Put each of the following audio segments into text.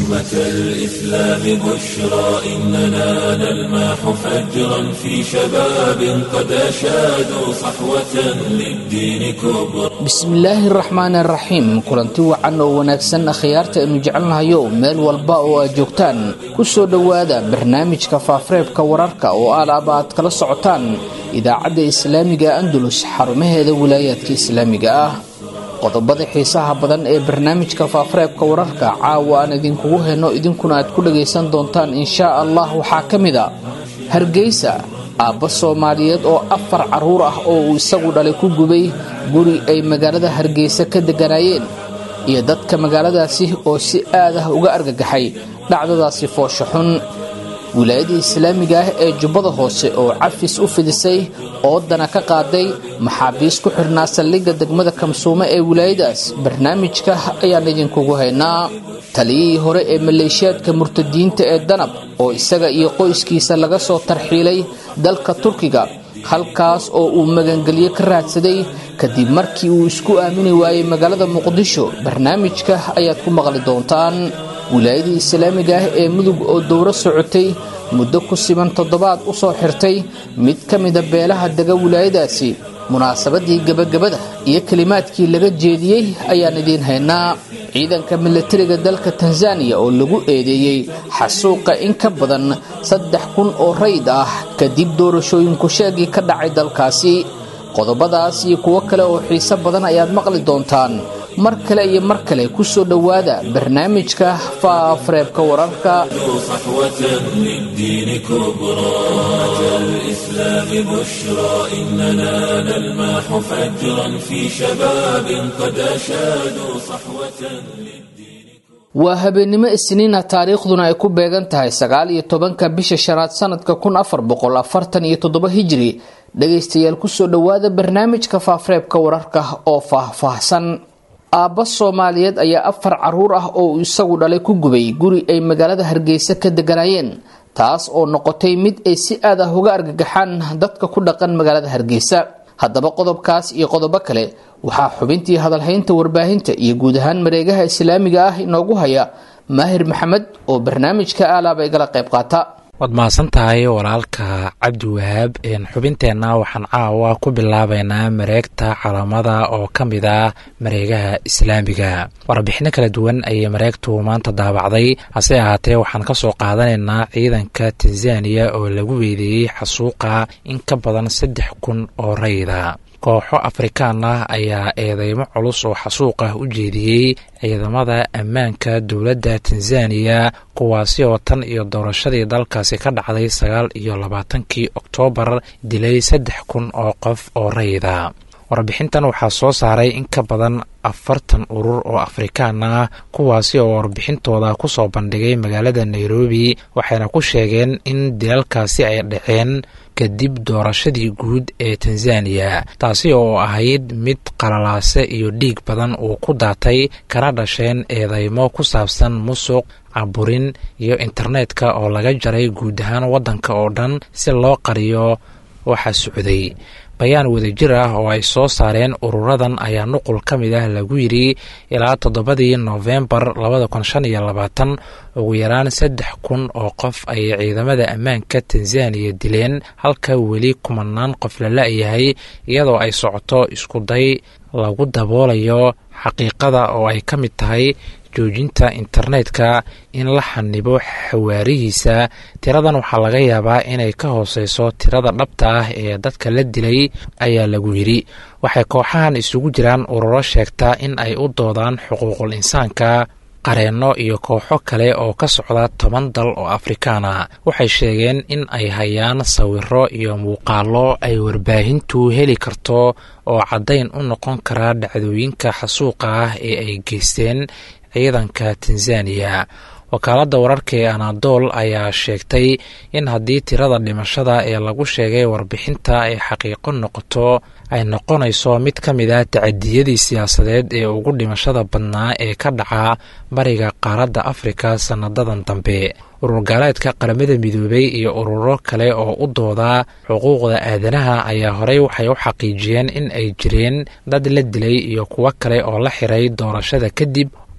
أمة الإسلام بشرى إننا نلمح فجرا في شباب قد أشادوا صحوة للدين كبرى bismillaahi raxmaan raxiim kulanti wacan oo wanaagsan akhyaarta aynu jecelnahayo meel walba oo aad joogtaan ku soo dhowaada barnaamijka faafareebka wararka oo alaaba aad kala socotaan idaacadda islaamiga andalus xarumaheeda wilaayaadka islaamiga ah qodobada xiisaha badan ee barnaamijka faafareebka wararka caawa aan idinkugu heyno idinkuna aad ku dhagaysan doontaan inshaa allah waxaa ka mid a hargeysa aabba soomaaliyeed oo afar carruur ah oo uu isagu dhalay ku gubay guri ay magaalada hargeysa ka degganaayeen iyo dadka magaaladaasi oo si aad ah uga argagaxay dhacdadaasi foosho xun wilaayadii islaamiga ah ee jubbada hoose oo cafis u fidisay oodana ka qaaday maxaabiis ku xidhnaa saldhigga degmada kamsuumo ee wilaayadaas barnaamijka ayaan idinkugu haynaa taliyihii hore ee maleeshiyaadka murtadiinta ee danab oo isaga iyo qoyskiisa laga soo tarxiilay dalka turkiga halkaas oo uu magangelyo ka raadsaday kadib markii uu isku aamini waayey magaalada muqdisho barnaamijka ayaad ku maqli doontaan wilaayadii islaamiga ah ee mudug oo dowro socotay muddo ku siban toddobaad u soo xirtay mid ka mida beelaha dega wilaayadaasi munaasabadii gebagabada iyo kelimaadkii laga jeediyey ayaan idiin haynaa ciidanka milatariga dalka tanzaniya oo lagu eedeeyey xasuuqa in ka badan saddex kun oo rayd ah kadib doorashooyinku sheegii ka dhacay dalkaasi qodobadaas iyo kuwo kale oo xiiso badan ayaad maqli doontaan mar kale iyo mar kale ku soo dhowaada barnaamijka faafareebka wararka صحوة للدين كبرى أمة الإسلام بشرى إننا نلمح فجرا في شباب قد أشادوا صحوة للدين waa habeennimo isniina taariikhduna ay ku beegan tahay sagaal iyo tobanka bisha shanaad sanadka kun afar boqol afartan iyo toddoba hijiri dhagaystayaal kusoo dhowaada barnaamijka faafareebka wararka oo faahfaahsan aabba soomaaliyeed ayaa afar carruur ah oo uu isagu dhalay ku gubay guri ay magaalada hargeysa ka degganaayeen taas oo noqotay mid ay si aad ah uga argagaxaan dadka ku dhaqan magaalada hargeysa haddaba qodobkaas iyo qodobo kale waxaa xubintii hadalhaynta warbaahinta iyo guud ahaan mareegaha islaamiga ah inoogu haya maahir maxamed oo barnaamijka aalaaba igala qayb qaata waad mahadsan tahay walaalka cabdi wahaab xubinteenna waxaan caawa ku bilaabaynaa mareegta calamada oo ka mid ah mareegaha islaamiga warbixino kala duwan ayay mareegtu maanta daabacday hase ahaatee waxaan ka soo qaadanaynaa ciidanka tanzaniya oo lagu weedeeyey xasuuqa in ka badan saddex kun oo rayda kooxo afrikaan ah ayaa eedeymo culus oo xasuuq ah u jeediyey ciidamada ammaanka dowladda tanzaniya kuwaasi oo tan iyo doorashadii dalkaasi ka dhacday sagaal iyo labaatankii oktoobar dilay saddex kun oo qof oo rayda warbixintan waxaa soo saaray in ka badan afartan urur oo afrikaan ah kuwaasi oo warbixintooda kusoo bandhigay magaalada nairobi waxayna ku sheegeen in dilalkaasi ay dhaceen kadib doorashadii guud ee tanzaniya taasi oo ahayd mid qalalaase iyo dhiig badan uu ku daatay kana dhasheen eedeymo ku saabsan musuq caburin iyo internetka oo laga jaray guud ahaan waddanka oo dhan si loo qariyo waxa socday bayaan wadajir ah oo ay soo saareen ururadan ayaa nuqul ka mid ah lagu yidhi ilaa toddobadii noofembar labada kun shan iyo labaatan ugu yaraan saddex kun oo qof ayay ciidamada ammaanka tanzaniya dileen halka weli kumanaan qof la la-yahay iyadoo ay socoto iskuday lagu daboolayo xaqiiqada oo ay ka mid tahay joojinta internetka in la xanibo xawaarihiisa tiradan waxaa laga yaabaa inay ka hooseyso tirada dhabta ah ee dadka la dilay ayaa lagu yidhi waxay kooxahan isugu jiraan ururo sheegta in ay u doodaan xuquuqul insaanka qareenno iyo kooxo kale oo ka socda toban dal oo afrikaan ah waxay sheegeen in ay hayaan sawiro iyo muuqaallo ay warbaahintu heli karto oo caddayn u noqon kara dhacdooyinka xasuuqa ah ee ay geysteen ciidanka tanzaniya wakaaladda wararka ee anadol ayaa sheegtay in haddii tirada dhimashada ee lagu sheegay warbixinta ay xaqiiqo noqoto ay noqonayso mid ka mid ah tacadiyadii siyaasadeed ee ugu dhimashada badnaa ee ka dhaca bariga qaaradda afrika sanadadan dambe urur gaaleedka qaramada midoobay iyo ururo kale oo u dooda xuquuqda aadanaha ayaa horey waxay u xaqiijiyeen in ay jireen dad la dilay iyo kuwo kale oo la xiray doorashada kadib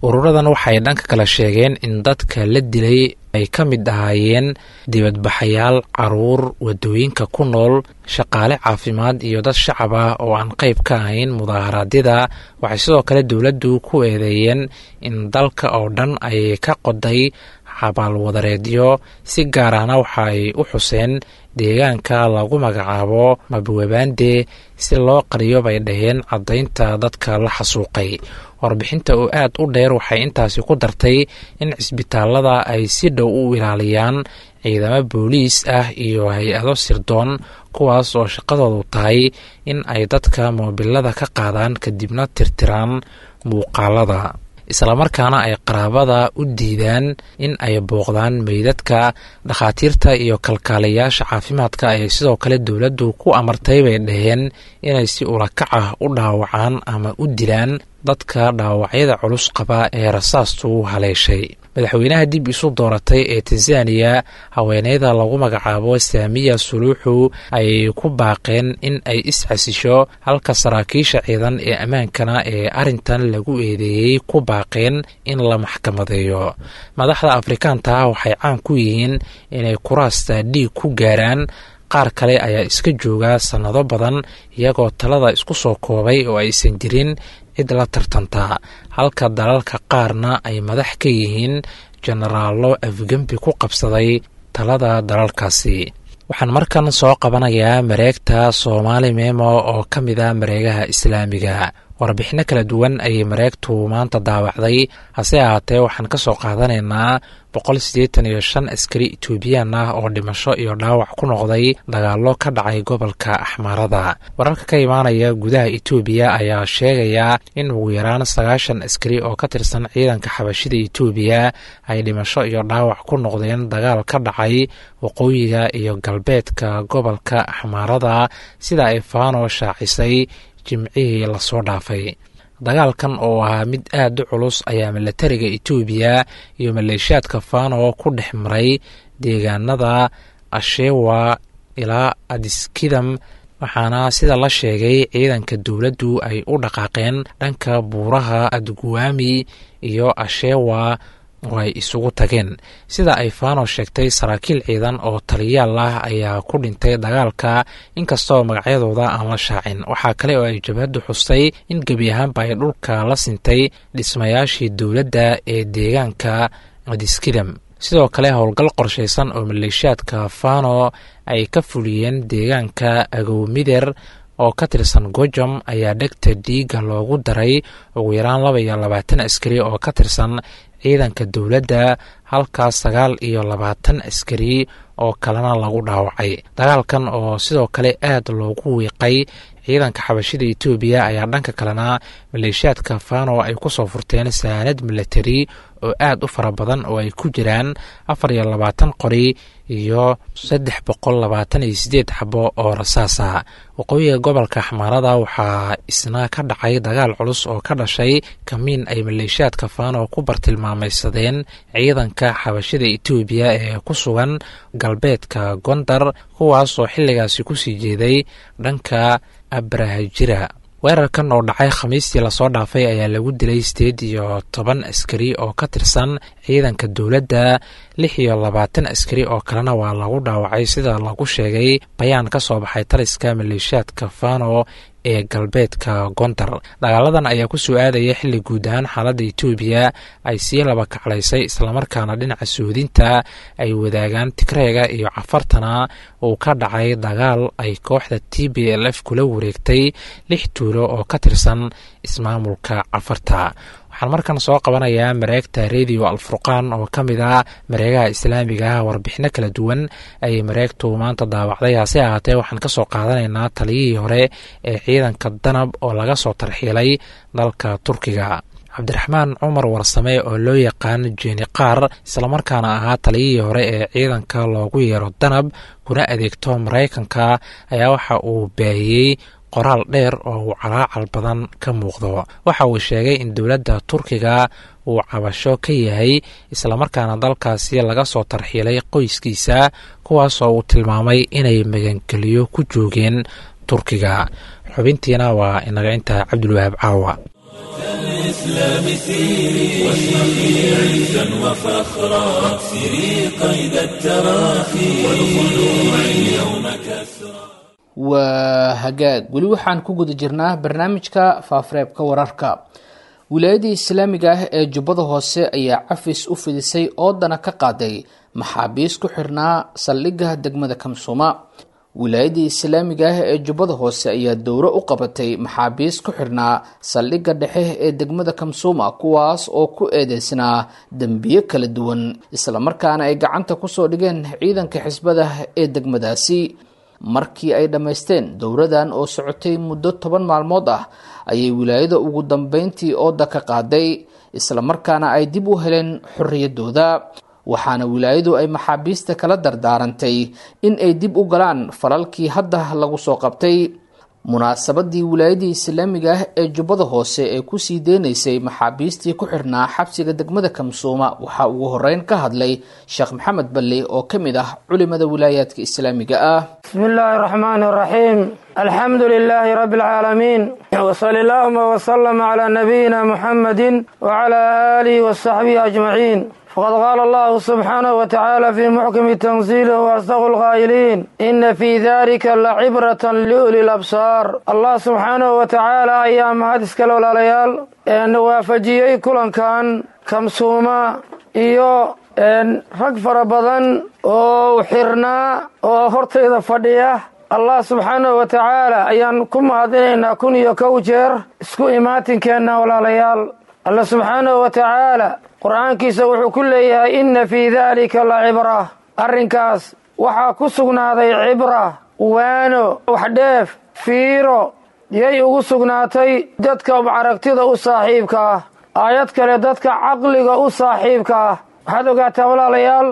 ururadan waxay dhanka kale sheegeen in dadka la dilay ay ka mid ahaayeen dibadbaxayaal caruur wadooyinka ku nool shaqaale caafimaad iyo dad shacab ah oo aan qayb ka ahayn mudaaharaadyada waxay sidoo kale dowladdu ku eedeeyeen in dalka oo dhan ay ka qoday xabaalwadareedyo si gaar ahna waxa ay u xuseen deegaanka lagu magacaabo mabwebande si loo qariyo bay dhaheen caddaynta dadka la xasuuqay warbixinta oo aad u dheer waxay intaasi ku dartay in cisbitaalada ay si dhow u ilaaliyaan ciidamo booliis ah iyo hay-ado sirdoon kuwaas oo shaqadoodu tahay in ay dadka moobilada ka qaadaan kadibna tirtiraan muuqaalada islamarkaana ay qaraabada u diidaan in ay booqdaan meydadka dhakhaatiirta iyo kalkaalayaasha caafimaadka ayay sidoo kale dowladdu ku amartay bay dhaheen inay si ulakac ah u dhaawacaan ama u dilaan dadka dhaawacyada culus qaba ee rasaastu haleeshay madaxweynaha dib isu dooratay ee tanzaniya haweeneyda lagu magacaabo saamiya suluuxu ayay ku baaqeen in ay is-xasisho halka saraakiisha ciidan ee ammaankana ee arrintan lagu eedeeyey ku baaqeen in la maxkamadeeyo madaxda afrikaanta waxay caan ku yihiin inay kuraasta dhiig ku gaaraan qaar kale ayaa iska jooga sannado badan iyagoo talada isku soo koobay oo aysan jirin cid la tartantaa halka dalalka qaarna ay madax ka yihiin jenaraallo afgembi ku qabsaday talada dalalkaasi waxaan markan soo qabanayaa mareegta soomaali memo oo ka mid a mareegaha islaamiga warbixinno kala duwan ayay mareegtu maanta daawacday hase ahaatee waxaan ka soo qaadanaynaa boqol siddeetan iyo shan askari etoobiyaan ah oo dhimasho iyo dhaawac ku noqday dagaallo ka dhacay gobolka axmaarada wararka ka imaanaya gudaha etoobiya ayaa sheegaya in ugu yaraan sagaashan askari oo ka tirsan ciidanka xabashida etoobiya ay dhimasho iyo dhaawac ku noqdeen dagaal ka dhacay waqooyiga iyo galbeedka gobolka axmaarada sida ay faano shaacisay jimcihii lasoo dhaafay dagaalkan oo ahaa mid aad u culus ayaa milatariga etoobiya iyo maleeshiyaadka fano ku dhex maray deegaanada ashewa ilaa adiskidam waxaana sida la sheegay ciidanka dowladdu ay u dhaqaaqeen dhanka buuraha adguwaami iyo ashewa oo ay isugu tageen sida ay fano sheegtay saraakiil ciidan oo taliyaal ah ayaa ku dhintay dagaalka inkastoo magacyadooda aan la shaacin waxaa kale oo ay jabhaddu xustay in gebi ahaanba ay dhulka la sintay dhismayaashii dowladda ee deegaanka adiskidam sidoo kale howlgal qorshaysan oo maleeshiyaadka fano ay ka fuliyeen deegaanka agowmider oo ka tirsan gojom ayaa dhegta dhiiga loogu daray ugu yaraan laba iyo labaatan askari oo ka tirsan ciidanka dowladda halkaas sagaal iyo labaatan askari oo kalena lagu dhaawacay dagaalkan oo sidoo kale aad loogu wiiqay ciidanka xabashida etoobiya ayaa dhanka kalena maleeshiyaadka fano ay kusoo furteen saanad milatari oo aad u fara badan oo ay ku jiraan afar iyo labaatan qori iyo saddex boqol labaatan iyo sideed xabo oo rasaasa waqooyiga gobolka xamaarada waxaa isna ka dhacay dagaal culus oo ka dhashay kamiin ay maleeshiyaadka fano ku bartilmaamaysadeen ciidanka xabashida etoobiya ee ku sugan galbeedka gondar kuwaas oo xilligaasi kusii jeeday dhanka abrahajira weerarkan oo dhacay khamiistii lasoo dhaafay ayaa lagu dilay sideed iyo toban askari oo ka tirsan ciidanka dowladda lix iyo labaatan askari oo kalena waa lagu dhaawacay sida lagu sheegay bayaan ka soo baxay taliska maleeshiyaadka fano ee galbeedka gondar dagaaladan ayaa ku soo aadaya xilli guud ahaan xaaladda etoobiya ay sii laba kaclaysay islamarkaana dhinaca suudinta ay wadaagaan tigreega iyo cafartana uu ka dhacay dagaal ay kooxda t b l f kula wareegtay lix tuulo oo ka tirsan ismaamulka cafarta waxaan markan soo qabanayaa mareegta radio alfurqaan oo ka mid ah mareegaha islaamiga ah warbixino kala duwan ayay mareegtu maanta daawacday hase ahaatee waxaan kasoo qaadanaynaa taliyihii hore ee ciidanka danab oo laga soo tarxiilay dalka turkiga cabdiraxmaan cumar warsame oo loo yaqaan jeeni qaar islamarkaana ahaa taliyihii hore ee ciidanka loogu yeero danab kuna adeegto maraykanka ayaa waxa uu baahiyey qoraal dheer oo uu calaacal badan ka muuqdo waxa uu sheegay in dowladda turkiga uu cabasho ka yahay islamarkaana dalkaasi laga soo tarxiilay qoyskiisa kuwaasoo uu tilmaamay inay magangeliyo ku joogeen turkiga xubintiina waa inaga intaa cabdulwahaab caawa الإسلام سيري واشرقي عزا وفخرا واكسري قيد التراخي والخلوع اليوم كسرا waa hagaag weli waxaan ku guda jirnaa barnaamijka faafareebka wararka wilaayadii islaamiga ah ee jubbada hoose ayaa cafis u fidisay oodana ka qaaday maxaabiis ku xirnaa saldhigga degmada kamsuuma wilaayadii islaamiga ah ee jubbada hoose ayaa dowro u qabatay maxaabiis ku xirnaa saldhigga dhexe ee degmada kamsuuma kuwaas oo ku eedeysnaa dembiyo kala duwan islamarkaana ay gacanta kusoo dhigeen ciidanka xisbada ee degmadaasi markii ay dhammaysteen dowradan oo socotay muddo toban maalmood ah ayay wilaayada ugu dambeyntii ooda ka qaaday islamarkaana ay dib u heleen xorriyadooda waxaana wilaayadu ay maxaabiista kala dardaarantay in ay dib u galaan falalkii hadda lagu soo qabtay munaasabadii wilaayadii islaamiga ah ee jubbada hoose ee kusii deynaysay maxaabiistii ku xirnaa xabsiga degmada kamsuuma waxaa ugu horeyn ka hadlay sheekh maxamed balle oo ka mid ah culimada wilaayaadka islaamiga ah بسم الله الرحمن الرحيم الحمد لله رب العالمين وصل اللهم وسلم على نبينا محمد وعلى آله وصحبه أجمعين فقد قال الله سبحانه وتعالى في محكم تنزيله وأصدق القائلين إن في ذلك لعبرة لأولي الأبصار الله سبحانه وتعالى أيام هادس كالولا ليال أن وافجيي كلن كان كمسوما إيو rag fara badan oo xirnaa oo hortayda fadhiya allah subxaanahu wa tacaala ayaan ku mahadinaynaa kun iyo kow jeer isku imaatinkeenna walaalayaal alla subxaanahu wa tacaala qur'aankiisa wuxuu ku leeyahay inna fii daalika la cibra arrinkaas waxaa ku sugnaaday cibra waano waxdheef fiiro yay ugu sugnaatay dadka aragtida u saaxiibka ah aayad kale dadka caqliga u saaxiibka ah waxaad ogaataa walaalayaal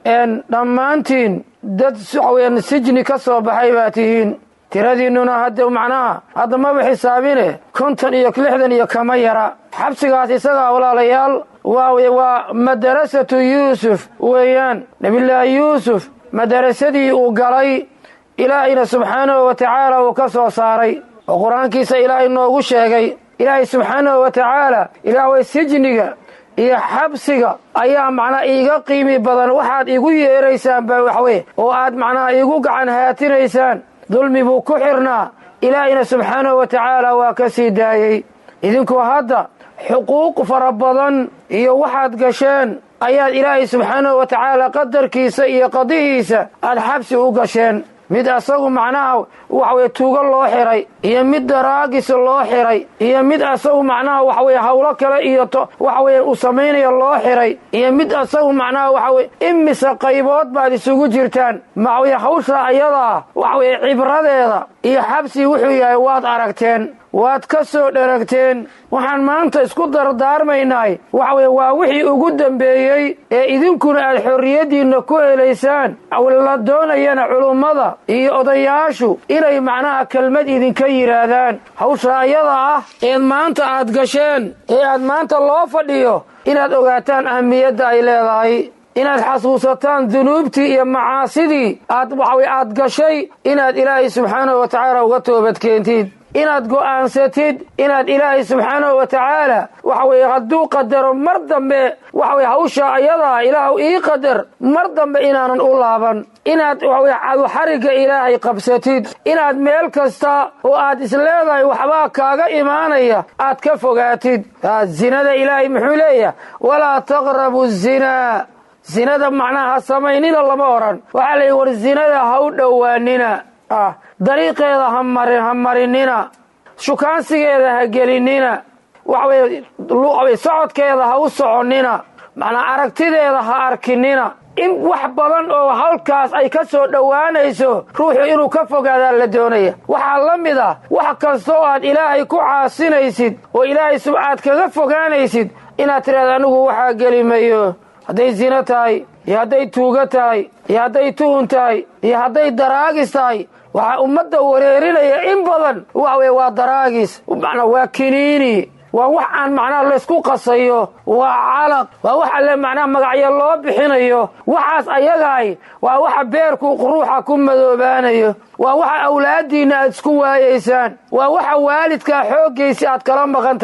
dhammaantiin dad waxaweyaan sijni ka soo baxay baa tihiin tiradiinnuna hadda macnaha hadda maba xisaabine konton iyo lixdan iyo kama yara xabsigaas isagaa walaalayaal waa waa madarasatu yuusuf weeyaan nebillaahi yuusuf madarasadii uu galay ilaahayna subxaanahu wa tacaala uu ka soo saaray oo qur-aankiisa ilaahay noogu sheegay ilaahay subxaanahu wa tacaala ilaah way sijniga iyo xabsiga ayaa macnaha iiga qiimi badan waxaad igu yeeraysaan ba waxweye oo aad macnaha iigu gacan haatinaysaan dulmi buu ku xirnaa ilaahayna subxaanahu wa tacaala waa ka sii daayey idinku hadda xuquuq fara badan iyo waxaad gasheen ayaad ilaahay subxaanahu wa tacaala qadarkiisa iyo qadihiisa aad xabsi u gasheen mid asagu macnaha waxaweye tuugo loo xiray iyo mid daraagis loo xiray iyo mid asagu macnaha waxaweye hawlo kale iyo waxaweye uu samaynayo loo xiray iyo mid asagu macnaha waxaweye imise qaybood baad isugu jirtaan maxaweye hawsha ayadaa waxaweye cibradeeda iyo xabsi wuxuu yahay waad aragteen waad ka soo dheragteen waxaan maanta isku dardaarmaynahay waxa weye waa wixii ugu dambeeyey ee idinkuna aad xorriyaddiinna ku helaysaan la doonayana culummada iyo odayaashu inay macnaha kelmad idinka yidhaahdaan hawsha ayada ah eed maanta aad gasheen ee aad maanta loo fadhiyo inaad ogaataan ahamiyadda ay leedahay inaad xasuusataan dunuubtii iyo macaasidii aad waxawey aad gashay inaad ilaahay subxaanahu wa tacaala uga toobadkeentid inaad go'aansatid inaad ilaahay subxaanahu wa tacaala waxa weeye hadduu qadaro mar dambe waxa weye hawsha ayadaa ilaahu ii qadar mar dambe inaanan u laaban inaad waxaweye caduxarigga ilaahay qabsatid inaad meel kasta oo aad isleedahay waxbaa kaaga imaanaya aad ka fogaatid zinada ilaahay muxuu leeyahay walaa taqrabu zinaa zinada macnaha ha samaynina lama odhan waxaa la yidhi war zinada ha u dhowaanina ah dariiqeeda ha marin ha marinina shukaansigeeda ha gelinina waxaweye waxaweye socodkeeda ha u soconnina macnaa aragtideeda ha arkinina in wax badan oo hawlkaas ay ka soo dhowaanayso ruuxu inuu ka fogaadaa la doonaya waxaa la mid ah wax kasta oo aad ilaahay ku caasinaysid oo ilaahay sub aad kaga fogaanaysid inaad tidhahda anigu waxaa geli mayo hadday zino tahay iyo hadday tuugo tahay iyo hadday tuhun tahay iyo hadday daraagis tahay waxaa ummadda wareerinaya in badan waxa weye waa daraagis macnaa waa kiniini waa wax aan macnaha laysku qasayo waa calaq waa wax alle macnaha magacyo loo bixinayo waxaas ayagaay waa waxa beerku ruuxa ku madoobaanayo waa waxa awlaaddiinna aad isku waayaysaan waa waxa waalidkaa xooggiisi aad kala maqan tahay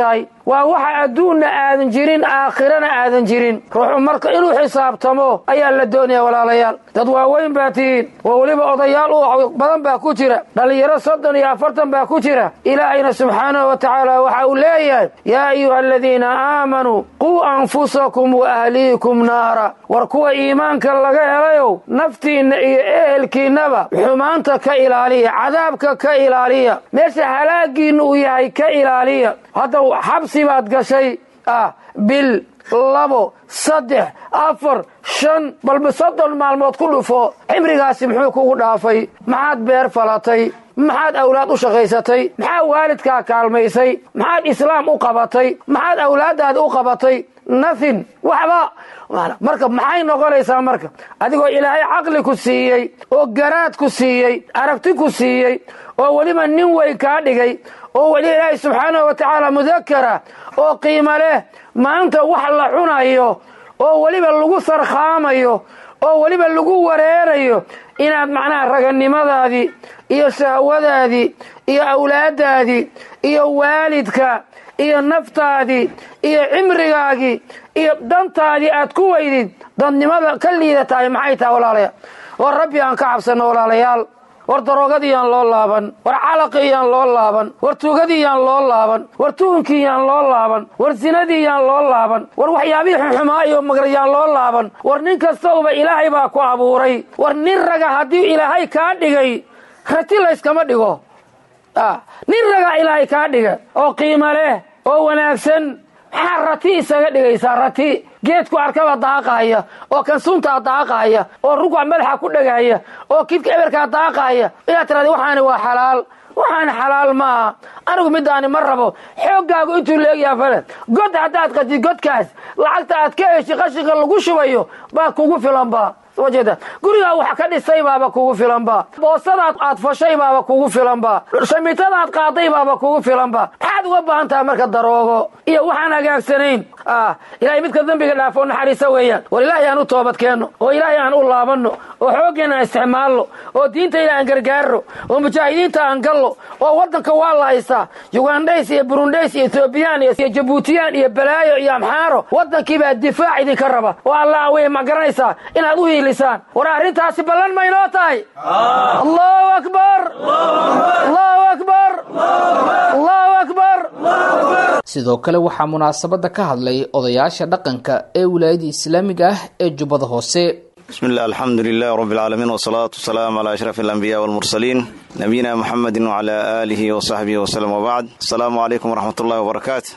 waa waxa adduunna aadan jirin aakhirana aadan jirin ruuxu marka inuu xisaabtamo ayaa la doonaya walaalayaal dad waaweyn baa tihiin oo weliba odayaal u badan baa ku jira dhallinyaro soddon iyo afartan baa ku jira ilaahayna subxaanahu wa tacaala waxa uu leeyahay yaa ayuha aladiina aamanuu quu anfusakum wa ahliikum naara war kuwa iimaanka laga helayow naftiinna iyo ehelkiinnaba xumaanta ka ilaaliya cadaabka ka ilaaliya meesha halaagiinna uu yahay ka ilaaliya hadda xabsi baad gashay ah bil labo saddex afar shan balba soddon maalmood ku dhufo cimrigaasi muxuu kugu dhaafay maxaad beer falatay maxaad awlaad u shaqaysatay maxaa waalidkaa kaalmaysay maxaad islaam u qabatay maxaad awlaaddaada u qabatay nothin waxba marka maxay noqonaysaa marka adigoo ilaahay caqli ku siiyey oo garaad ku siiyey aragti ku siiyey oo weliba nin weyn kaa dhigay oo weli ilaahay subxaanahu wa tacaala mudakara oo qiimo leh maanta wax la cunayo oo weliba lagu sarkhaamayo oo weliba lagu wareerayo inaad macnaha raganimadaadii iyo shahwadaadii iyo awlaaddaadii iyo waalidka iyo naftaadii iyo cimrigaagii iyo dantaadii aad ku weydid dadnimada ka liidatahay maxay tahay walaalayaal war rabbi aan ka cabsanno walaalayaal war daroogadiyaan loo laaban war calaqiyaan loo laaban war tuugadiyaan loo laaban war tuhunkiyaan loo laaban war sinadiyaan loo laaban war waxyaabihii xunxumaa iyo magrayaan loo laaban war nin kastauba ilaahay baa ku abuuray war nin raga haddii ilaahay kaa dhigay rati layskama dhigo nin ragaa ilaahay kaa dhiga oo qiimo leh oo wanaagsan maxaa rati isaga dhigaysaa rati geedku arkaba daaqaaya oo kan suntaa daaqaaya oo rugac madaxa ku dhagaaya oo kidka eberkaa daaqaaya inaad tirahda waxaani waa xalaal waxaani xalaal maaha anigu midaani ma rabo xooggaagu intuu leegyaha fale god haddaad qatid godkaas lacagta aad ka heshi qashinka lagu shubayo baa kugu filanba wajeeda gurigaa wax ka dhisay baaba kugu filanba boosadaad aad fashay baaba kugu filanba shamitadaad qaaday baaba kugu filanba maxaad uga baahan tahay marka daroogo iyo waxaan hagaagsanayn ilahay midka dembiga dhaafo naxariisa weeyaan war ilaahay aan u toobad keenno oo ilaahay aan u laabanno oo xooggeena aan isticmaalno oo diintayda aan gargaarno oo mujaahidiinta aan gallo oo waddanka waa la haystaa yugandhays iyo burundhays iyo etoobiyaan iyo jabuutiyaan iyo balaayo iyo amxaaro waddankiibaa difaac idinka raba oo allah wey ma garanaysaa inaad u hiilisaan war arrintaasi ballan maynoo tahay allahu akbar allahu akbar allahu akbar sidoo kale waxaa munaasabadda ka hadlay odayaasha dhaqanka ee wilaayada islaamiga ah ee jubbada hoose bismi illah alxamdu lilah rab alcaalamiin wsalaatu wasalaamu calaa ashraf alambiya walmursaliin nabiyina muxamedi wcala aalihi wasaxbihi waslem wabacd asalaamu calaykum waraxmat ullahi wabarakaatu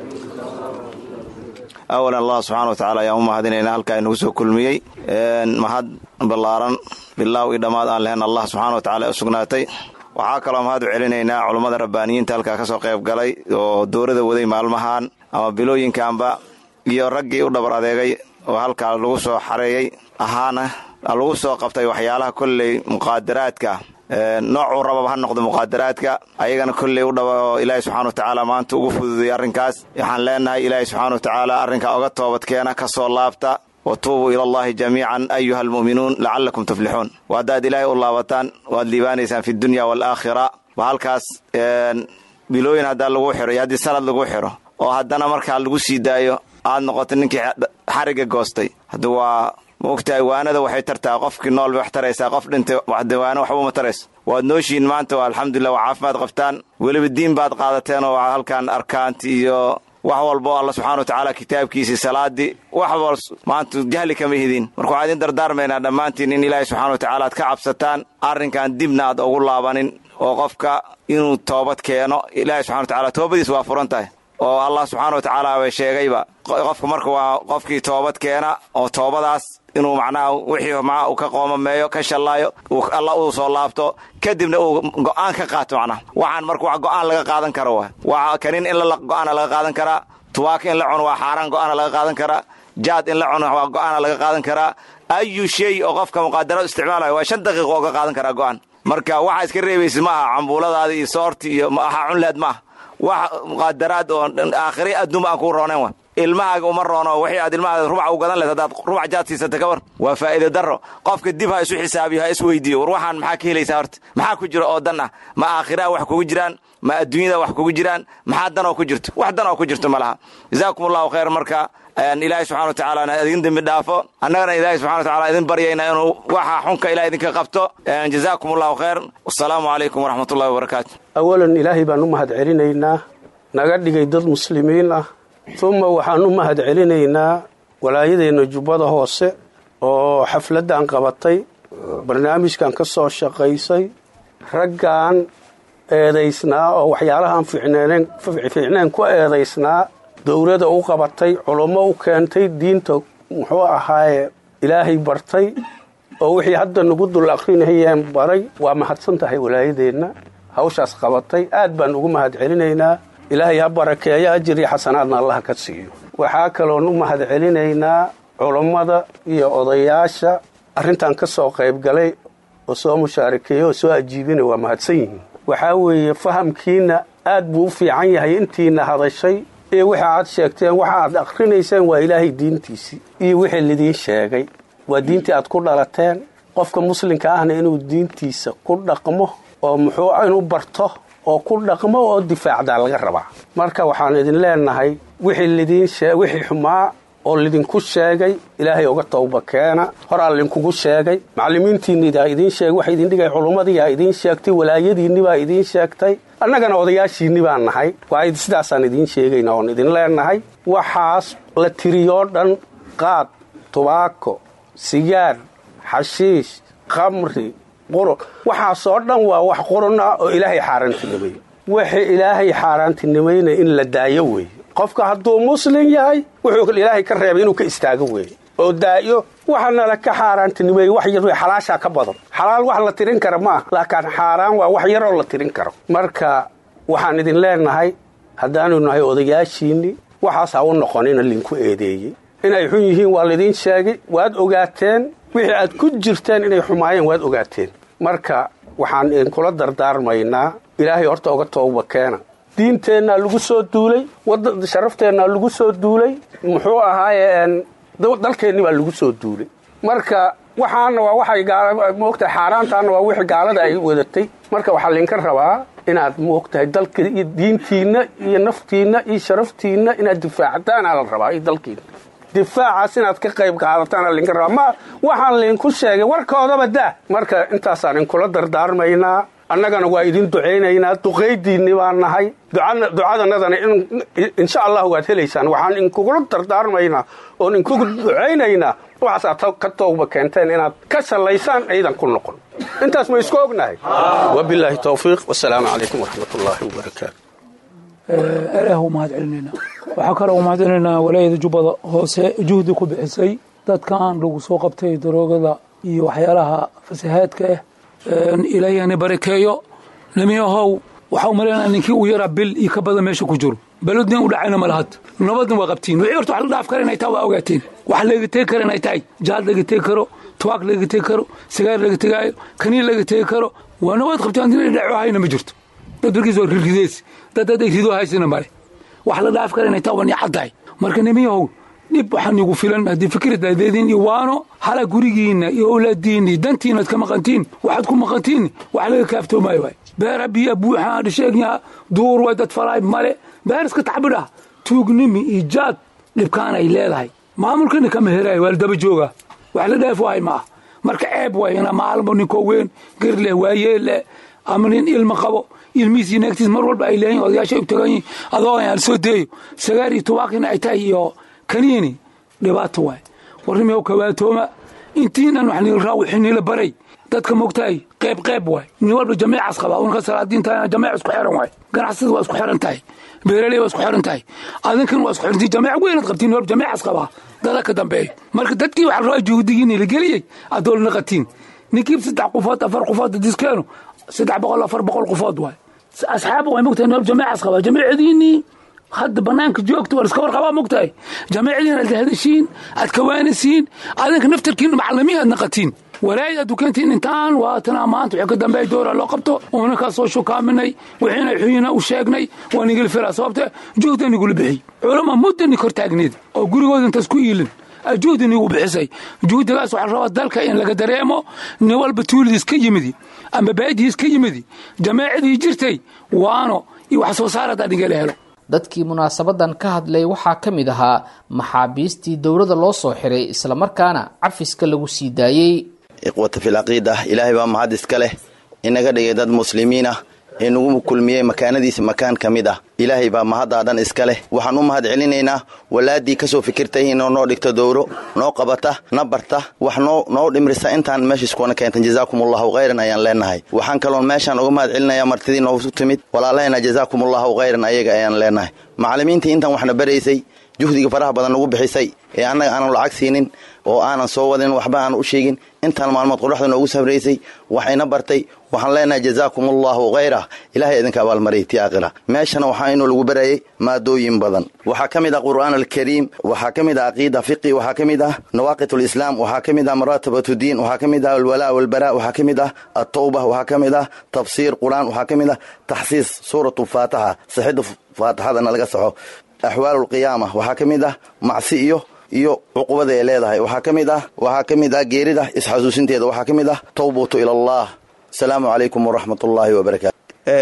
awalan allah subxana wa tacala ayaan u mahadinaynaa halkaa inagu soo kulmiyey mahad ballaaran bilaaw io dhammaad aan lahayn allah subxana wa tacala u sugnaatay waxaa kaloo mahad u celinaynaa culummada rabbaaniyiinta halkaa ka soo qayb galay oo dowrada waday maalmahan ama bilooyinkanba iyo raggii u dhabar adeegay oo halkaa lagu soo xareeyey ahaana lagu soo qabtay waxyaalaha kolley muqaadaraadka noocuu rababa ha noqdo muqaadaraadka ayagana kolley u dhaba oo ilaahi subxana wa tacaala maanta ugu fududayay arrinkaas waxaan leenahay ilaahi subxana wa tacaala arrinkaa oga toobadkeena ka soo laabta wa tuubuu ila allahi jamiican ayuha almu'minuun lacallakum tuflixuun wa haddaad ilaahay u laabataan waad liibaanaysaan fi dunya waalaakhira ba halkaas bilooyin haddaa lagu xiro iyo haddii sanad lagu xiro oo haddana markaa lagu sii daayo aad noqoto ninkii xarigga goostay hadda waa ma ogtahay waanada waxay tartaa qofkii nool bay wax taraysaa qof dhintay waano waxba uma tarayso waad nooshihiin maanta waa alxamdulilah waa caafimaad qabtaan weliba diin baad qaadateen oo halkan arkaanti iyo wax walbo alla subxana wa tacaala kitaabkiisii salaadii wax wal maanta jahli kama hidin marka waxaa idin dardaarmaynaa dhammaantiin in ilaahay subxana wa tacaala aad ka cabsataan arrinkan dibna aad ugu laabanin oo qofka inuu toobad keeno ilaahay subxana wa tacala toobadiis waa furan tahay oo allah subxaana wa tacaala bay sheegayba qofka marka waa qofkii toobad keena oo toobadaas inuu macnaha wixii maa uu ka qoomameeyo ka shallaayo alla uu soo laabto kadibna uu go'aan ka qaato macnaha waxaan marka wax go'aan laga qaadan karo wa waa kanin in la go'aana laga qaadan karaa tuwaaka in la cuno waa xaaraan go'aana laga qaadan karaa jaad in la cuno waa go'aana laga qaadan karaa ayu shay oo qofka muqaadarad isticmaalayo waa shan daqiiqo oo ka qaadan karaa go'aan marka waxaa iska reebaysa maaha cambuuladaada iyo soorti iyo aha cunleed maaha wax muqaadaraad oo aakhiri adduunba aan kuu roonayn wa ilmahaaga uma roono wixii aad ilmahaada rubac u gadan leed haddaad rubac jaad siisata ka war waa faa'iida darro qofka dib ha isu xisaabiyo ha is weydiiyo war waxaan maxaa ka helaysaa horta maxaa ku jira oo dan ah ma aakhiraha wax kugu jiraan ma adduunyada wax kugu jiraan maxaa danoo ku jirto wax danoo ku jirto ma laha jazaakum allahu khayr marka ilaahay subxana wa tacaala idin dembi dhaafo annagana ilaahay subxana wa tacala idin baryayna inuu waxa xunka ilaah idinka qabto jazaakum allahu khayr wasalaamu calaykum waraxmat ullahi wabarakaatu awalan ilaahay baan u mahad celinaynaa naga dhigay dad muslimiin ah uma waxaan u mahad celinaynaa walaayadeenna jubbada hoose oo xafladdan qabatay barnaamijkan ka soo shaqaysay raggan eedaysnaa oo waxyaalahaan fiicneen ku eedaysnaa dowladda u qabatay culummo u keentay diinta muxuu ahaaye ilaahay bartay oo wixii hadda nagu dul akrinayeen baray waa mahadsan tahay walaayadeenna hawshaas qabatay aad baan ugu mahad celinaynaa ilaahay ha barakeeyo ajir iyo xasanaadna allaha ka siiyo waxaa kaloon u mahad celinaynaa culummada iyo odayaasha arrintan ka soo qaybgalay oo soo mushaarakeeya oo soo ajiibina waa mahadsan yihiin waxaa weeye fahamkiinna aad buu u fiican yahay intiina hadashay ee waxa aad sheegteen waxa aad akhrinayseen waa ilaahay diintiisii iyo wixii lidiin sheegay waa diintii aad ku dhalateen qofka muslimka ahna inuu diintiisa ku dhaqmo oo muxuu inuu barto oo ku dhaqmo oo difaacdaa laga rabaa marka waxaan idin leenahay wixii lidiin wixii xumaa oo lidinku sheegay ilaahay uga tawba keena horaa lidinkugu sheegay macallimiintiinnidaa idiin sheegay waxa idin dhigay culummadiiyaa idiin sheegtay walaayadiinnibaa idiin sheegtay annagana odayaashiinni baan nahay waa sidaasaan idiin sheegayna oon idin leenahay waxaas la tiriyoo dhan qaad tubaako sigaar xashiish khamri qurun waxaasoo dhan waa wax qurun ah oo ilaahay xaaraantinimeeye wixii ilaahay xaaraantinimayna in la daayo weeye qofka hadduu muslim yahay wuxuu ilaahay ka reebay inuu ka istaago weeye oo daayo waxanala ka xaaraantinimeeye wax yar xalaashaa ka badan xalaal wax la tirin kara ma ah laakiin xaaraan waa wax yaroo la tirin karo marka waxaan idin leenahay haddaanu nahay odayaashiinni waxaas ha u noqonina linku eedeeyey inay xun yihiin waa laydin sheegay waad ogaateen wixii aad ku jirteen inay xumaayeen waad ogaateen marka waxaan idinkula dardaarmaynaa ilaahay horta uga tooba keena diinteennaa lagu soo duulay sharafteenna lagu soo duulay muxuu ahaaye dalkeenni baa lagu soo duulay marka waxaana waa waxay moogtahay xaaraantaana waa wixii gaalada ay wadatay marka waxaa laydinka rabaa inaad moogtahay dalka iyo diintiinna iyo naftiinna iyo sharaftiinna inaad difaactaan aa la rabaa iyo dalkiinna difaacaas inaad ka qayb qaadataan aa laydinka rabaa ma waxaan laydinku sheegay warkoodaba daa marka intaasaan idinkula dardaarmaynaa annagana waa idin ducaynaynaa duqaydiinni baan nahay ducadanadana insha allah waad helaysaan waxaan inkugula dardaarmaynaa oon inkugu ducaynaynaa waxaasaad ka tooba keenteen inaad ka shallaysaan aydan ku noqon intaas ma isku ognahay wabilaahi towfiiq wasalaamu calaykum waraxmat ullaahi wabarakaatu ilaah u mahad celinaynaa waxaa kaloo u mahad celinaynaa walaayada jubbada hoose juhdi ku bixisay dadkan lagu soo qabtay daroogada iyo waxyaalaha fasahaadka ah ilaahiyana barakeeyo namiyahow waxaa u malaynaa ninkii u yaraa bil iyo ka badan meesha ku jiro balodnin u dhacayna ma lahad nabadna waa qabtiin wixii horta wax la dhaaf kara inay tahay waa ogaateen wax laga tegi kara inay tahay jaad laga tegi karo tuwaaq laga tegi karo sigaar laga tegaayo kaniin laga tegi karo waa nabad qabtaan inay dhaco hayna ma jirto dad barkiis waa rirridees dad dad ay ridoo haysana male wax la dhaaf kara inay tahay waa nicad tahay marka namiyahow dhib waxaan igu filan haddii fikirdadeedin iyo waano hala gurigiinna iyo owlaadiinni dantiinaad ka maqantiin waxaad ku maqantiin wax laga kaaftoomayo waay beera biya buuxaan dhisheegyaa duur way dad falaay male beer iska tacbidhah tuugnimi iyo jaad dhibkaan ay leedahay maamulkana kama helaay waa la daba joogaa wax la dhaaf waay ma ah marka ceeb waay ina maalmo ninkoo weyn gir leh waayeel leh ama nin ilma qabo ilmihiis iyo naagtiis mar walba ay leeyihin odayaasha u tagan yihin adoo aan soo deeyo sagaar iyo tubaaqina ay tahay iyo kaniini dhibaato waay warnimiyow kawaatooma intiinan wax niil raa wixii niila baray dadka mogtahay qeyb qeyb waay nin walba jamiicas qaba unka salaadiinta jamiic isku xiran waay ganacsada waa isku xiran tahay beeraley waa isku xiran tahay adinkan waa isku xirantii jamiic weynaad qabtiin nin walba jamiicas qabaa dada ka dambeeyo marka dadkii waxa rabaa juhdigiini la geliyey adool naqatiin ninkii saddex qofood afar qofood diskeenu saddex boqol afar boqol qofood waay asxaab way mogtahay nin walba jamiicas qabaa jamiicadiinii hadda banaanka joogta war iska warqabaa mogtahay jamiicadiin aad hadashiin aad kawaanisiin adinka naftarkiin macalimiin aad naqatiin walaayada dukantiin intaan waatana maanta wixii ka dambeey doora loo qabto uuna ka soo shukaaminay wixiina xuyina u sheegnay waa nigala fira sababta juhda nigula bixiy culama mudda ni kor taagneed oo gurigooda intaas ku iilin juhdi nigu bixisay juhdigaas waxaa rabaa dalka in laga dareemo nin walba tuulidiis ka yimidi ama baadihiis ka yimidi jamaacadii jirtay waano iyo wax soo saar haddaa nigala helo dadkii munaasabadan ka hadlay waxaa ka mid ahaa maxaabiistii dowladda loo soo xiray islamarkaana cafiska lagu sii daayey ikhwata fil caqiida ilaahay baa mahad iska leh inaga dhigay dad muslimiin ah ee nagu kulmiyey makaanadiisa makaan ka mid ah ilaahay baa mahaddaa dhan iska leh waxaan u mahad celinaynaa walaaddii ka soo fikirtay inoo noo dhigto dowro noo qabata na barta wax noo noo dhimrisa intaan meeshiiskuwana keentan jazaakumullahu khayran ayaan leenahay waxaan kaloon meeshaan uga mahad celinayaa martidii noogu timid walaalahayna jazaakumullahu khayran ayaga ayaan leenahay macallimiintii intaan waxna baraysay juhdiga faraha badan nagu bixisay ee annaga aanan lacag siinin oo aanan soo wadin waxba aan u sheegin intaan maalmood qoraxda noogu sabraysay waxayna bartay waxaan leenahay jazaakumullahu khayra ilaahay idinka abaalmariyay ti aakhira meeshana waxaa inuu lagu barayay maadooyin badan waxaa ka mid ah qur'aan alkariim waxaa ka mid ah caqiida fiqi waxaa ka mid ah nawaaqit lislaam waxaa ka mid ah maraatabatu diin waxaa ka mid ah alwalaa walbaraa waxaa ka mid ah atawba waxaa ka mid ah tafsiir qur'aan waxaa ka mid ah taxsiis suuratu faataxa sixidda faatixadana laga saxo axwaalu lqiyaama waxaa ka mid ah macsi iyo iyo cuqubada ay leedahay waxaa ka mid ah waxaa ka mid ah geerida isxasuusinteeda waxaa ka mid ah tawbatu ila allah asalaamu calaykum waraxmat ullaahi wabarakaatu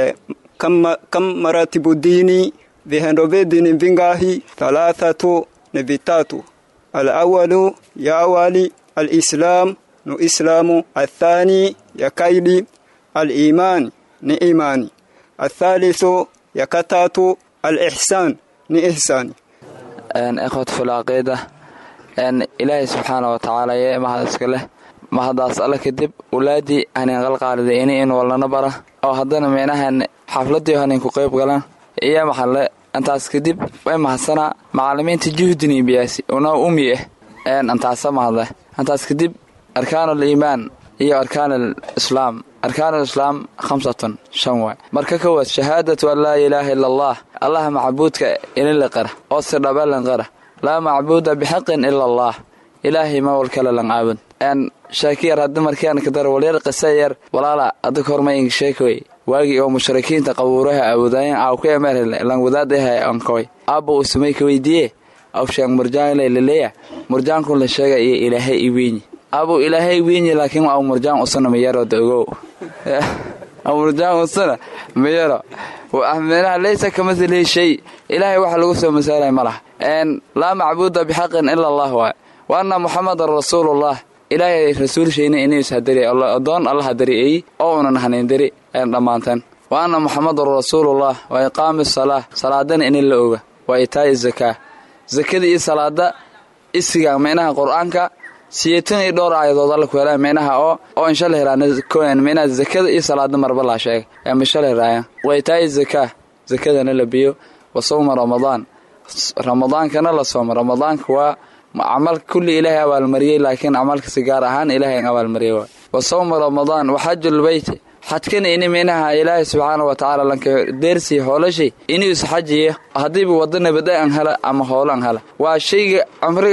kam maratibu dini vihendobe dini vingahi thalathatu ni vitatu alawalu ya awali alislam nu islamu athani ya kaidi alimani ni imani athalithu ya katatu alixsaan ni ihsaani ikhwat filcaqiida ilaahay subxaana wa tacaala yee mahad iska leh mahadaas alle kadib walaadii hanin qalqaalida ini in walnana bara oo haddana micnahan xafladii hanin ku qayb galan iyo maxalle intaas kadib way mahadsanaa macalimiinta juhdini biyaasi una umi ah intaasa mahadle intaas kadib arkaanul iimaan iyo arkaan islaam arkaan islaam khamsatun shan waay marka kowaad shahaadatu an laa ilaaha ila allah allaha macbuudka inila qara oo si dhabalan qara laa macbuuda bixaqin ila allah ilaahay ma wal kale lan caabud shaakiyar haddi markian kadar walyar qisa yar walaala adag horma ing sheekoy waagii oo mushrikiinta qabuuraha aawadaayeen aaw ku emer lan wadaad ahay ankoy aabba uu samay ka weydiiye aw sheeg murjaan ilay laleeya murjaankun la sheega iyo ilaahay i wiinyi abu ilaahay wiinyi laakiin aw murjaan usana mayaro da ogow aw murjaan usana mayaro meelaha laysa kamithlihi shay ilaahay waxa lagu soo masaalay ma laha laa macbuuda bixaqin ila allah waay wa anna muxamadan rasuulullah ilaahay rasuulshayna inuus hadari adoon alla hadari'eey oo unan hanaindari dhammaanteen wa anna muxamadan rasuulullah wa iqaami salaa salaadana inin la oga wa itaa'i zakaa zakada iyo salaada isiga micnaha qur-aanka siyeetan iyo dhowr aayadood alla ku helaa micnaha oo oo insha la heraana micnaha zakada iyo salaada marba laa sheegay ee misha la heraaya wa itaa'i zakaa zakadana la biyo wa sawma ramadaan ramadaankana la soomo ramadaanka waa camalka kulli ilaahay abaalmariyey laakiin camalkasi gaar ahaan ilaahay abaalmariyey waay wa sawma ramadaan wa xajulbeyti xajkana ini minaha ilaahay subxaana wa tacaala lanka deersi hoolashay inuus xajiya haddiiba wada nabada an hela ama hoolo an hela waa shayga cumriga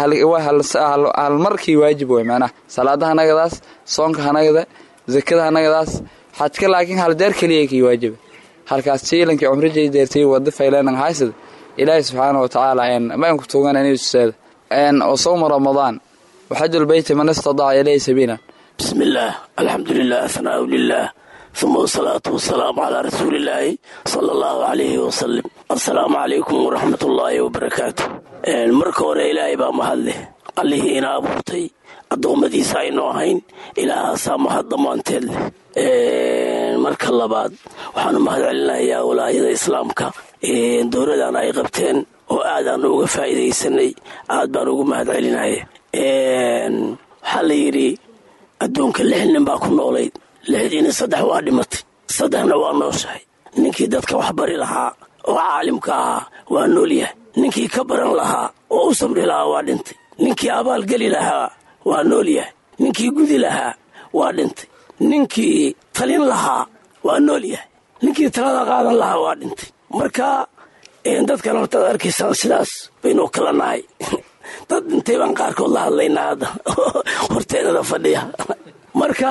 halmarkii waajib wey macnaha salaada hanagadaas soonka hanagada zakada hanagadaas xajka laakiin hal deer keliya kii waajiba halkaas siilankii cumrijay deertay wada faylenan haysada ilaahay subxaana wa tacaala maanku tuugan inuuseeda وصوم رمضان وحج البيت من استطاع إليه سبيلا بسم الله الحمد لله ثناء لله ثم الصلاة والسلام على رسول الله صلى الله عليه وسلم السلام عليكم ورحمة الله وبركاته marka hore ilaahay baa mahad leh allihii ina abuurtay addoommadiisa aynu ahayn ilaahaasaa mahad dhammaanteed leh marka labaad waxaanu mahad celinayaa walaayada islaamka dowladan ay qabteen oo aadaan uga faa'iidaysanay aad baan ugu mahad celinaya waxaa la yidhi adduunka lix nin baa ku noolayd lixdiina saddex waa dhimatay saddexna waa nooshahay ninkii dadka wax bari lahaa oo caalimka ahaa waa noolyahay ninkii ka baran lahaa oo u sabri lahaa waa dhintay ninkii abaalgeli lahaa waa noolyahay ninkii gudi lahaa waa dhintay ninkii talin lahaa waa noolyahay ninkii talada qaadan lahaa waa dhintay marka dadkan hortaad arkaysaan sidaas baynuu kala nahay dad dhintay baan qaarkood la hadlaynaa hadda horteenada fadhiya marka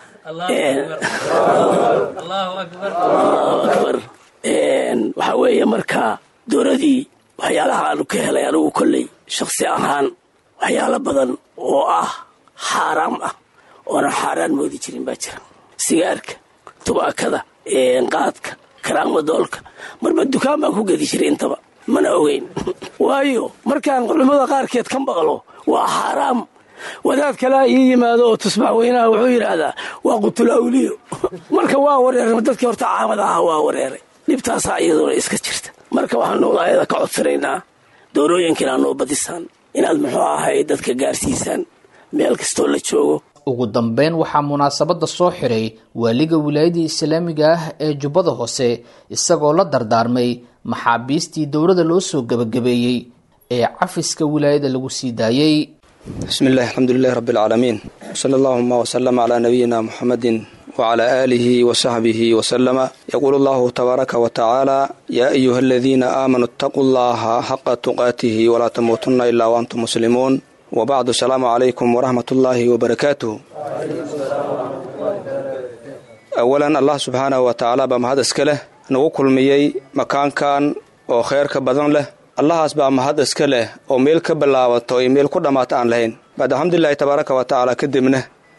akbar waxaa weeye marka dowladii waxyaalaha aanu ka helay anigu kolley shaksi ahaan waxyaalo badan oo ah xaaraam ah oonan xaaraan moodi jirin baa jira sigaarka tubaakada qaadka karaamadoolka marba dukaan baan ku gedi jiray intaba mana ogeyn waayo markaan culimmada qaarkeed ka maqlo waa xaaraam wadaad kalea ii yimaado oo tusbax weynaha wuxuu yidhaahdaa waa qutul awliyo marka waa wareeray dadkii horta caamad aha waa wareeray dhibtaasaa iyaduna iska jirta marka waxaanu walaayada ka codsanaynaa doorooyinka inaad noo badisaan inaad muxuu ahay dadka gaarsiisaan meel kastoo la joogo ugu dambeyn waxaa munaasabadda soo xiray waaliga wilaayadii islaamiga ah ee jubbada hoose isagoo la dardaarmay maxaabiistii dowladda loo soo gebagabeeyey ee cafiska wilaayada lagu sii daayey bismi illahi alxamdulilahi rabbi alcaalamiin wsala allahuma wslama calaa nabiyina muxamedin wcla aalihi wasaxbihi wasalama yaquulu allahu tabaaraka wa tacaala yaa ayuha aladiina aamanuu itaquu llaha xaqa tuqaatihi walaa tamuutunna ilaa waantum muslimuun wbacdu asalaamu calaykum waraxmat ullaahi wabarakaatuh awalan allah subxaanahu wa tacaala baa mahad iska leh nagu kulmiyey makaankan oo kheyrka badan leh allahaas baa mahad iska leh oo meel ka bilaabato iyo meel ku dhammaata aan lahayn baad alxamdulilahi tabaaraka wa tacaala kadibna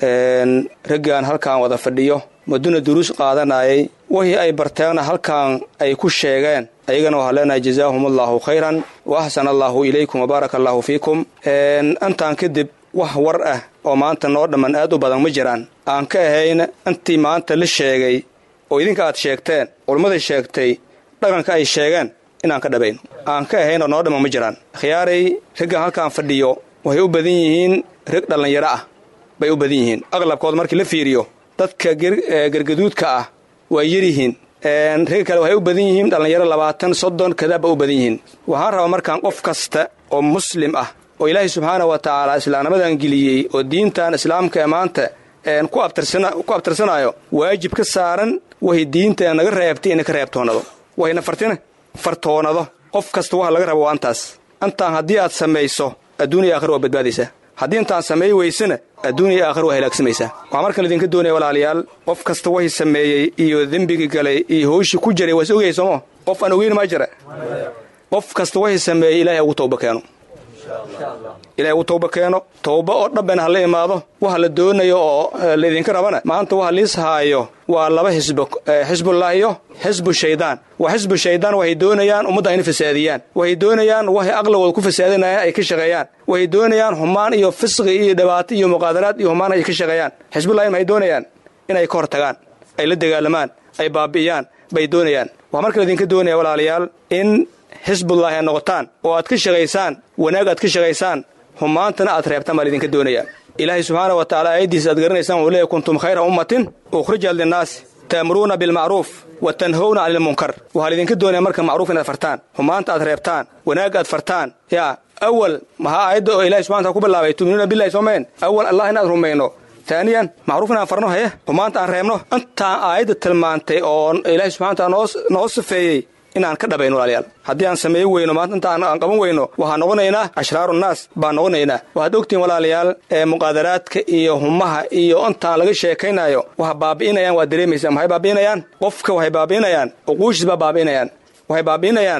raggaan halkaan wada fadhiyo maduna duruus qaadanayay wixii ay barteenna halkaan ay ku sheegeen ayagana waxaa leenahay jazaahum allahu khayran wa axsana allaahu ilaykum wabaaraka allaahu fiikum intaan kadib wax war ah oo maanta noo dhamman aad u badan ma jiraan aan ka ahayn intii maanta la sheegay oo idinka aad sheegteen culummadai sheegtay dhaqanka ay sheegeen inaan ka dhabayno aan ka ahayn oo noo dhamman ma jiraan khiyaaray raggan halkaan fadhiyo waxay u badan yihiin rag dhallinyaro ah bay u badan yihiin aqlabkood markii la fiiriyo dadka gargaduudka ah waa yaryihiin ragga kale waxay u badan yihiin dhallinyaro labaatan soddon kadaabba u badan yihiin waxaan rabaa markaan qof kasta oo muslim ah oo ilaahay subxaana wa tacaala islaamnimadan geliyey oo diintan islaamka ee maanta ku abtirsanaayo waajib ka saaran waxay diinta naga reebtay inay ka reebtoonado waxayna fartina fartoonado qof kasta waxa laga raba waa antaas antaan haddii aad samayso adduuniya aakhir waa badbaadaysaa haddii intaan sameey weysana adduuniya aakhir waa halaagsamaysaa waxaa markan idinka doonaya walaalayaal qof kasta waxay sameeyey iyo dembigii galay iyo howshii ku jiray waa is ogayay soomo qof aan ogeyn maa jira qof kasta waxay sameeyey ilaahay ugu tawba keeno ilahay ugu tawba keeno tawba oo dhabben ha la imaado waxa la doonayo oo laydinka rabana maanta waxa liis haayo waa laba xisbo xisbullah iyo xisbu shaydaan waa xisbu shaydaan waxay doonayaan ummadda inay fasaadiyaan waxay doonayaan waxay aqligooda ku fasaadinayaan ay ka shaqeeyaan waxay doonayaan xumaan iyo fisqi iyo dhibaato iyo muqaadaraad iyo xumaan ay ka shaqeeyaan xisbullahi maxay doonayaan inay ka hor tagaan ay la dagaalamaan ay baabi'iyaan bay doonayaan waxaa marka laydinka doonaya walaalayaal in xisbullaahi aad noqotaan oo aad ka shaqaysaan wanaag aad ka shaqaysaan xumaantana aad reebtaan baa laydinka doonaya ilaahay subxaana wa tacala aayaddiisa aad garanaysaan wuxuu leeyahy kuntum khayra ummatin ukhrijat linnaasi ta'muruuna bilmacruuf wa tanhowna cani ilmunkar waxaa laydinka doonaya marka macruuf inaad fartaan xumaanta aad reebtaan wanaag aad fartaan yaa awal maxaa aayadda oo ilahay subxana ku bilaabay tuminuuna billahi soomeen awal allah inaad rumayno taaniyan macruuf inaan farno haye xumaanta aan reebno intaan aayadda tilmaantay oo ilaahay subxana wataala noo sifeeyey inaan ka dhabayno walaalayaal haddii aan sameey weyno maanta inta aan qaban weyno waxaan noqonaynaa ashraaru naas baan noqonaynaa waxaad ogtihiin walaalayaal ee muqaadaraadka iyo humaha iyo intaan laga sheekaynayo waxa baabi'inayaan waad dareemaysaa maxay baabi'inayaan qofka waxay baabi'inayaan uquushiis baa baabi'inayaan waxay baabi'inayaan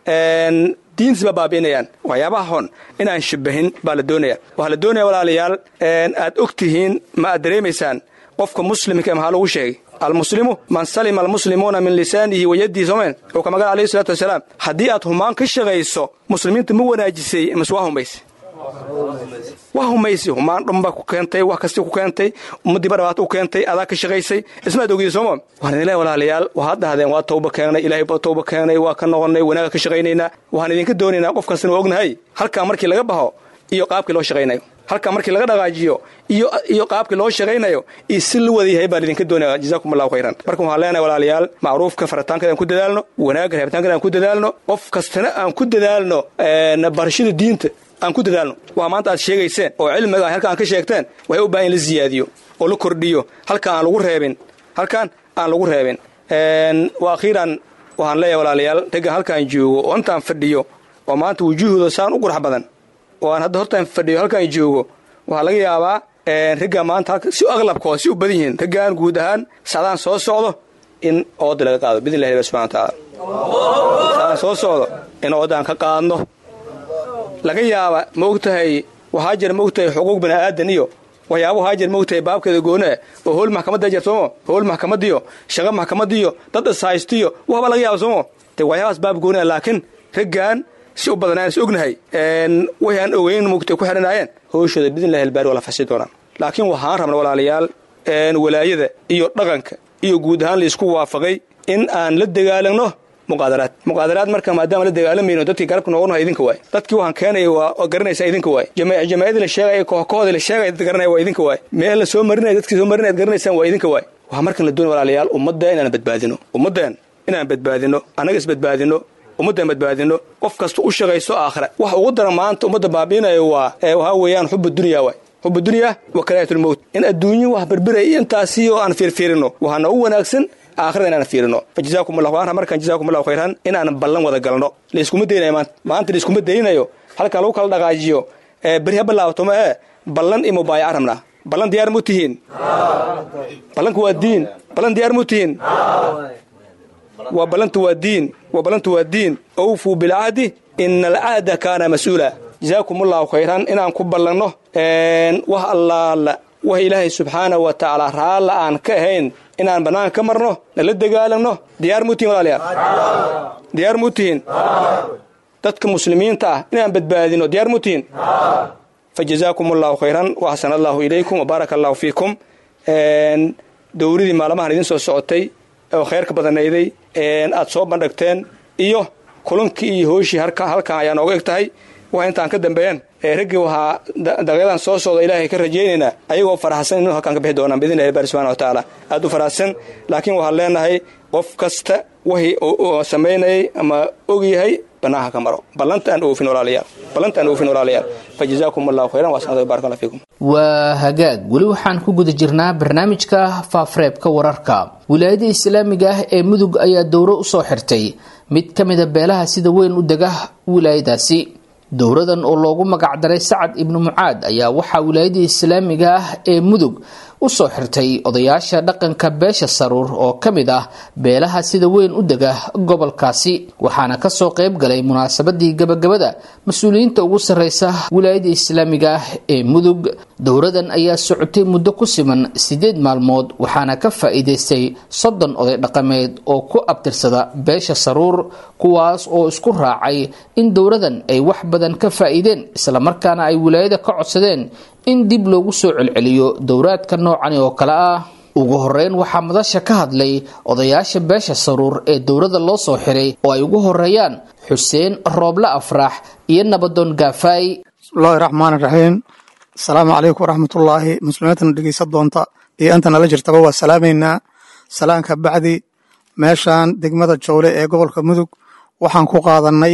diintiis baa baabi'inayaan waxyaabaha xun inaan shabahin baa la doonaya waxaa la doonaya walaalayaal aad og tihiin ma aad dareemaysaan qofka muslimka maxaa lagu sheegay almuslimu man salima almuslimuuna min lisaanihi wa yadihi soomeen oo ka magan alayhi salaatu wasalaam haddii aad humaan ka shaqayso muslimiinta ma wanaajisay mase waa humayse waa humaysi humaan dhunba ku keentay wax kasti ku keentay ummaddiiba dhibaato u keentay adaa ka shaqaysay ismaad ogida sooma waxaan idin walaalayaal waxaad dhahdeen waa tawba keenay ilaahay baa tawba keenay waa ka noqonnay wanaaga ka shaqaynaynaa waxaan idinka doonaynaa qof kastana waa ognahay halkaa markii laga baxo iyo qaabkii loo shaqaynayo halkaa markii laga dhaqaajiyo iyo qaabkii loo shaqaynayo iyo si la wada yahay baan idinka doonaya jazaakum allahu khayran marka waxaan leenahay walaalayaal macruufka faritaankeeda aan ku dadaalno wanaagga reebitaankeeda aan ku dadaalno qof kastana aan ku dadaalno barashada diinta aan ku dadaalno waa maanta aad sheegayseen oo cilmiga a halka aan ka sheegteen waxay u baahan in la siyaadiyo oo la kordhiyo halkaan aan lagu reebin halkaan aan lagu reebin wa akhiiran waxaan leeyahay walaalayaal raggan halkaan joogo oo intaan fadhiyo oo maanta wujuuhooda saan u qurux badan oo aan hadda hortaan fadhiyo halkaan joogo waxaa laga yaabaa raggaan maanta si aqlabkooda si u badan yihiin raggaan guud ahaan sacdaan soo socdo in ooda laga qaado bidn illahi subana wataala sacdaan soo socdo in oodaan ka qaadno laga yaaba ma ogtahay waxaa jira ma ogtahay xuquuq bani aadan iyo waxyaaba waxaa jira ma ogtahay baabkeeda goonaa oo howl maxkamadda jir soomo howl maxkamadiyo shaqo maxkamadiyo dad ishaystiyo waxba laga yaaba soomo de waxyaabaas baab goonaa laakiin raggaan si u badanaan is ognahay waxay aan ogeyn mugtay ku xidhanaayeen howshooda bidnillahi albaari waa la fasi doonaa laakiin waxaan rabna walaalayaal walaayada iyo dhaqanka iyo guud ahaan laisku waafaqay in aan la dagaalagno muqaadaraad muqaadaraad marka maadaama la dagaalamayno dadkii garabka noogu nahay idinka waay dadkii waxaan keenaya waa garanaysaa idinka waay jamaacadii la sheegaya kooxkooda la sheegaya dad garanaya waa idinka waay meel la soo marinaya dadkii soo marinaya ad garanaysaan waa idinka waay waxaa markan la doonay walaalayaal ummadda inaan badbaadino ummaddan inaan badbaadino annaga isbadbaadino ummaddan badbaadino qof kasta u shaqayso aakhira wax ugu daran maanta ummadda baabiinayo waa waxaa weeyaan xuba dunya waay xuba dunya wa karaayatulmowt in adduunyo wax berberaya iyo intaasi oo aan fiirfiirino waxaa noogu wanaagsan aakhirada inaan fiirino fa jazaakum allahu anha markaan jazaakum allahu khayran inaan ballan wada galno layskuma daynayo maanta maanta layskuma daynayo halkaa lagu kala dhaqaajiyo beri ha bilaabato ma ee ballan iyo mubaayaca rabnaa ballan diyaar mu tihiin ballanku waa diin ballan diyaar mu tihiin waa ballantu waa diin waa ballantu waa diin awfuu bilcahdi ina alcahda kaana mas-uula jazaakum allahu khayran inaan ku ballanno wax allaala wax ilaahay subxaanahu wa tacaala raalla aan ka ahayn inaan bannaanka ka marno nala dagaalamno diyaar muu tihin walaalayaal diyaar muu tihin dadka muslimiinta ah inaan badbaadino diyaar muu tihin fa jazaakum allahu khayran wa axsana allahu ilaykum wa baaraka allahu fiikum dowladii maalmahan idin soo socotay oo khayrka badanayday aad soo bandhigteen iyo kulankii iyo hooshii halkan ayaa nooga eg tahay wax intaan ka dambeeyeen raggii waxaa daqyadan soo socda ilaahay ka rajaynaynaa ayagoo faraxsan inuu halkaan ka bixi doonaan biidn illahi bari subxana wa tacaala aad u faraxsan laakiin waxaan leenahay qof kasta wixii samaynayay ama og yahay bannaanka ka maro ballanta aan oofin walaalayaal ballanta aan oofin walaalayaal fa jazaakum allahu khayran wa sanada barak allah fiikum waa hagaag weli waxaan ku guda jirnaa barnaamijka faafreebka wararka wilaayada islaamiga ah ee mudug ayaa dowro usoo xirtay mid ka mida beelaha sida weyn u dega wilaayadaasi dowradan oo loogu magacdaray sacad ibnu mucaad ayaa waxaa wilaayadii islaamiga ah ee mudug usoo xirtay odayaasha dhaqanka beesha saruur oo ka mid ah beelaha sida weyn u dega gobolkaasi waxaana kasoo qayb galay munaasabadii gabagabada mas-uuliyiinta ugu sarreysa wilaayada islaamiga ah ee mudug dowradan ayaa socotay muddo ku siman sideed maalmood waxaana ka faa-iideystay soddon oday dhaqameed oo ku abtirsada beesha saruur kuwaas oo isku raacay in dowradan ay wax badan ka faa-iideen islamarkaana ay wilaayada ka codsadeen in dib loogu soo celceliyo dowraadka noocani oo kale ah ugu horeyn waxaa madasha ka hadlay odayaasha beesha saruur ee dowrada loo soo xiray oo ay ugu horeeyaan xuseen rooble afrax iyo nabadoon gaafaay bismillahi raxmaan iraxiim asalaamu calaykum waraxmatullaahi muslimiintana dhegeysa doonta iyo inta nala jirtaba waa salaamaynaa salaanka bacdi meeshan degmada jowle ee gobolka mudug waxaan ku qaadanay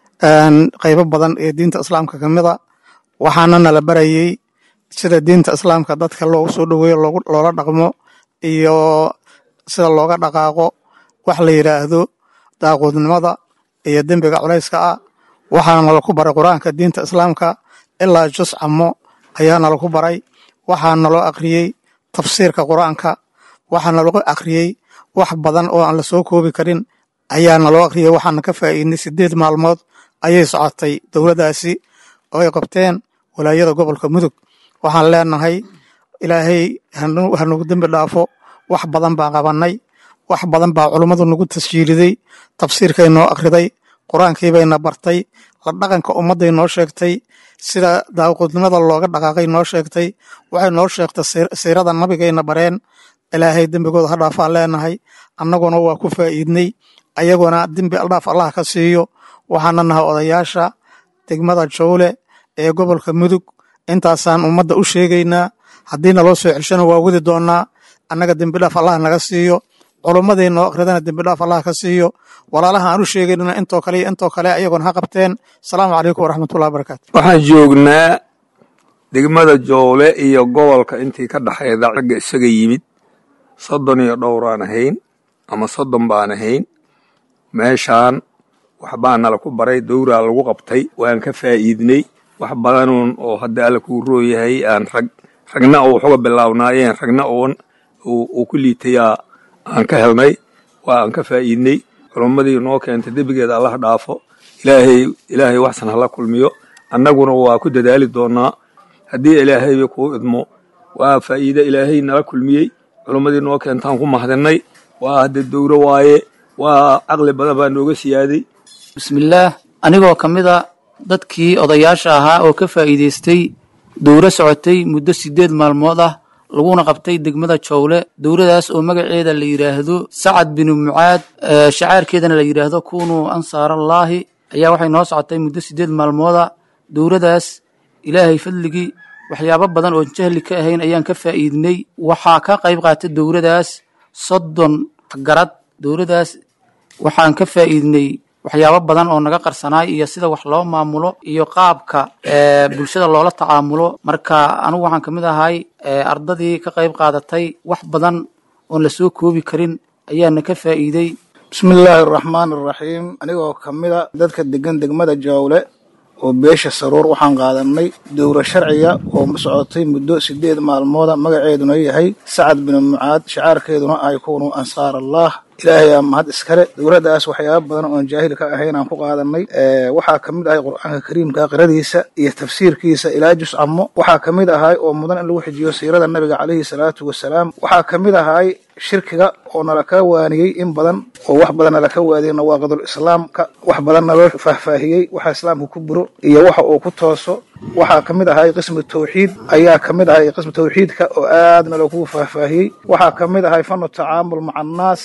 qaybo badan ee diinta islaamka ka mida waxaana nala barayey sida diinta islaamka dadka loogu soo dhoweeyo loola dhaqmo iyo sida looga dhaqaaqo wax la yidhaahdo daaquudnimada iyo dembiga culayska ah waxaana nalaku baray qur-aanka diinta islaamka ilaa jus camo ayaa nalaku baray waxaa naloo akhriyey tafsiirka qur-aanka waxaa naloo akhriyey wax badan oo aan la soo koobi karin ayaa naloo akhriyey waxaana ka faa'iidnay sideed maalmood ayay socotay dowladdaasi oo ay qabteen walaayada gobolka mudug waxaan leenahay ilaahay hanugu dembi dhaafo wax badan baan qabannay wax badan baa culummadu nagu tasjiiliday tafsiirkay noo akhriday qur-aankiibayna bartay la dhaqanka ummadday noo sheegtay sida daaqudnimada looga dhaqaaqay noo sheegtay waxay noo sheegtay siirada nabigayna bareen ilaahay dembigooda ha dhaafaan leenahay annaguna waa ku faa'iidnay ayaguna dembi aldhaaf allah ka siiyo waxaana nahay odayaasha degmada jowle ee gobolka mudug intaasaan ummadda u sheegaynaa haddii naloo soo ceshana waa wadi doonnaa annaga dembidhaaf allah naga siiyo culummadii noo akhridana dembidhaaf allah ka siiyo walaalaha aan u sheegaynana intoo kale iyo intoo kale ayagoona ha qabteen asalaamu calaykum waraxmatullahi wabarakaatu waxaan joognaa degmada jowle iyo gobolka intii ka dhexayda ragga isaga yimid soddon iyo dhowraan ahayn ama soddon baan ahayn meeshaan waxbaa nala ku baray dowraa lagu qabtay waan ka faa'iidnay wax badanuun oo hadda alla kuu rooyahay aan rag ragna oo waxuga bilaabnaayeen ragna oon uu ku liitayaa aan ka helnay waa aan ka faa'iidnay culummadii noo keentay debigeeda allah dhaafo ilaahay ilaahay waxsan hala kulmiyo annaguna waa ku dadaali doonaa haddii ilaahayba kuu idmo waa faa'iide ilaahay nala kulmiyey culummadii noo keentaan ku mahadinay waa hadda dowro waaye waa caqli badan baa nooga siyaaday bismillaah anigoo ka mid a dadkii odayaasha ahaa oo ka faa'iidaystay dowro socotay muddo siddeed maalmood ah laguna qabtay degmada jowle dowladaas oo magaceeda la yidhaahdo sacad binu mucaad shacaarkeedana la yidhaahdo kunuu ansaarallaahi ayaa waxay noo socotay muddo siddeed maalmooda dowladaas ilaahay fadligii waxyaabo badan oon jahli ka ahayn ayaan ka faa'iidnay waxaa ka qayb qaatay dowladaas soddon garad dowladaas waxaan ka faa'iidnay waxyaabo badan oo naga qarsanaay iyo sida wax loo maamulo iyo qaabka bulshada loola tacaamulo marka anigu waxaan ka mid ahay ardadii ka qayb qaadatay wax badan oon la soo koobi karin ayaana ka faa'iiday bismillaahi araxmaan araxiim anigoo ka mida dadka degan degmada jawle oo beesha saruur waxaan qaadanay dowro sharciga oo socotay muddo sideed maalmooda magaceeduna yahay sacad binu mucaad shacaarkeeduna ay kunu ansaar allah ilaahay aa mahad iskale dowladdaas waxyaaba badan oon jaahil ka ahayn aan ku qaadanay waxaa ka mid ahay qur'aanka kariimka qiradiisa iyo tafsiirkiisa ilaa jus camo waxaa ka mid ahay oo mudan in lagu xijiyo siirada nabiga calayhi salaatu wasalaam waxaa ka mid ahay shirkiga oo nala ka waaniyey in badan oo wax badan nala ka waadiyey nawaaqidul islaamka wax badan naloo faahfaahiyey waxa islaamka ku buro iyo waxa uu ku tooso waxaa ka mid ahay qismu tawxiid ayaa ka mid ahay qismu tawxiidka oo aadna lagu faahfaahiyey waxaa ka mid ahay fanu tacaamul maca annaas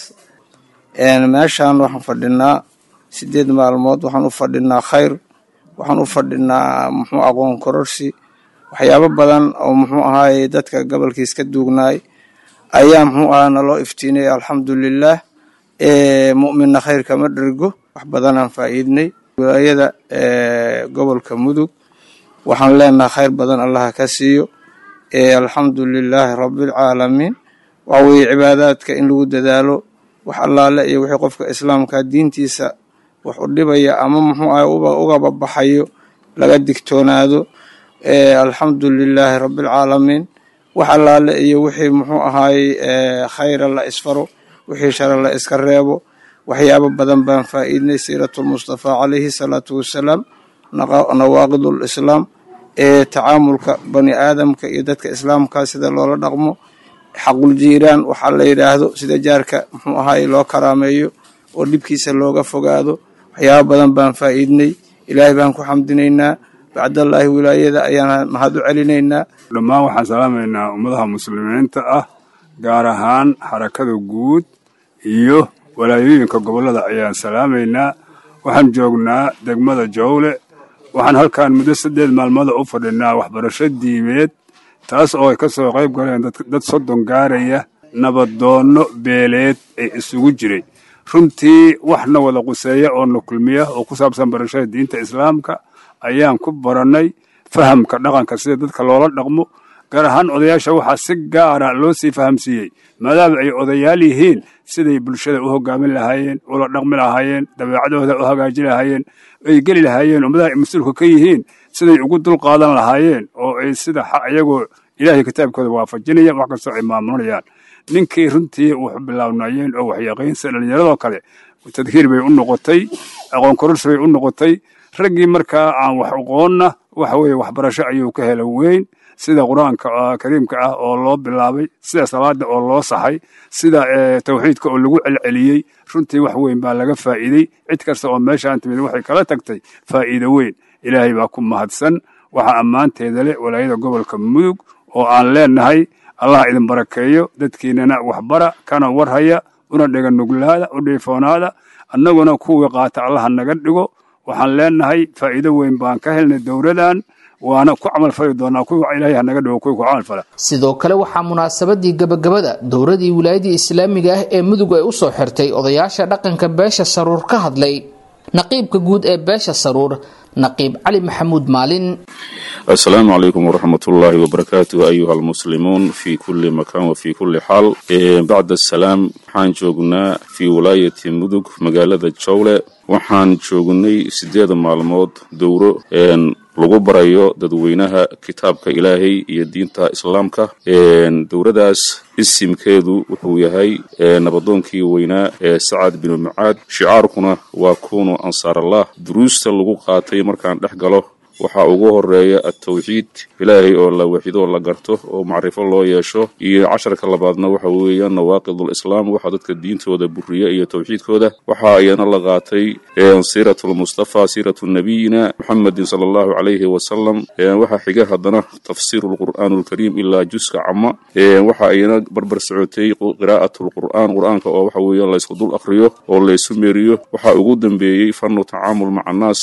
meeshaan waxaan fadhinaa sideed maalmood waxaan u fadhinaa khayr waxaan u fadhinaa muxuu aqoon kororsi waxyaabo badan oo muxuu ahaay dadka gobolkiis ka duugnaay ayaa muxuu ahaa naloo iftiinay alxamdulilaah mu'minna khayr kama dhergo wax badanaan faa'iidnay wilaayada gobolka mudug waxaan leenahay khayr badan allaha ka siiyo alxamdu lilaahi rabbilcaalamiin waxa weeye cibaadaadka in lagu dadaalo wax allaale iyo wixii qofka islaamka diintiisa wax u dhibaya ama muxuu ahay ugaba baxayo laga digtoonaado alxamdu lilaahi rabbilcaalamiin wax allaale iyo wixii muxuu ahaay khayra la isfaro wixii shara la iska reebo waxyaabo badan baan faa'iidnay siiratulmustafaa calayhi salaatu wassalaam nawaaqidul islaam ee tacaamulka bani aadamka iyo dadka islaamka sida loola dhaqmo xaqul jiiraan waxaa la yidhaahdo sida jaarka muxuu ahaay loo karaameeyo oo dhibkiisa looga fogaado waxyaabo badan baan faa'iidnay ilaahay baan ku xamdinaynaa bacdallaahi wilaayada ayaan mahad u celinaynaa dhammaan waxaan salaamaynaa ummadaha muslimiinta ah gaar ahaan xarakada guud iyo walaayooyinka gobollada ayaan salaamaynaa waxaan joognaa degmada jowle waxaan halkan muddo saddeed maalmooda u fadhinaa waxbarasho diimeed taas oo ay ka soo qayb galeen dad soddon gaaraya nabadoonno beeleed ee isugu jiray runtii waxna wada quseeya oo na kulmiya oo ku saabsan barashada diinta islaamka ayaan ku barannay fahamka dhaqanka sida dadka loola dhaqmo gaar ahaan odayaasha waxaa si gaara loo sii fahamsiiyey maadaama ay odayaal yihiin siday bulshada u hogaamin lahaayeen ula dhaqmi lahaayeen dabeecadooda u hagaajin lahaayeen ay geli lahaayeen ummadaha ay mas-uulka ka yihiin siday ugu dul qaadan lahaayeen oo ay sida iyagoo ilaahay kitaabkooda waafajinayaan wax kastoo ay maamulayaan ninkii runtii wax bilaabnayeen oo waxyaqiinsa dhallinyaradoo kale tadkiir bay u noqotay aqoon kororsi bay u noqotay raggii markaa aan wax aqoonna waxa weeye waxbarasho ayuu ka hela weyn sida qur-aanka kariimka ah oo loo bilaabay sida salaada oo loo saxay sida tawxiidka oo lagu celceliyey runtii wax weyn baa laga faa'iidey cid kasta oo meeshaan timid waxay kala tagtay faa'iido weyn ilaahay baa ku mahadsan waxaa ammaanteeda leh walaayada gobolka mudug oo aan leenahay allah idin barakeeyo dadkiinana waxbara kana warhaya una dhega nuglaada u dhiifoonaada annaguna kuwii qaata allaha naga dhigo waxaan leenahay faa'iido weyn baan ka helnay dowladan waana ku camalfali doonaa kuwa ilaahay hanaga dhigo kuwii ku camalfala sidoo kale waxaa munaasabadii gabagabada dowladii wilaayadii islaamiga ah ee mudug ay u soo xirtay odayaasha dhaqanka beesha saruur ka hadlay naqiibka guud ee beesha saruur naqiib cali maxamuud maalin السلام عليكم ورحمة الله وبركاته أيها المسلمون في كل مكان وفي كل حال إيه بعد السلام حان جوغنا في ولاية مدوك مقالة جولة waxaan joognay sideeda maalmood dowro lagu barayo dadweynaha kitaabka ilaahay iyo diinta islaamka dowladaas isimkeedu wuxuu yahay nabadoonkii weynaa ee sacad binu mucaad shicaarkuna waa kunu ansaarallah duruusta lagu qaatay markaan dhex galo waxaa ugu horeeya altawxiid ilaahay oo la waxido la garto oo macrifo loo yeesho iyo casharka labaadna waxa weeyaan nawaaqidulislaam waxa dadka diintooda buriya iyo tawxiidkooda waxaa iyana la qaatay siiratulmustafa siiratu nabiyina muxamedin sala allahu calayhi wasalam waxaa xiga haddana tafsiiru lqur'aan alkariim ilaa juska cama waxaa iyana barbar socotay qiraa'at lqur'aan qur'aanka oo waxa weeyaan laysku dul akriyo oo laysu meeriyo waxaa ugu dambeeyey fanu tacaamul maca annaas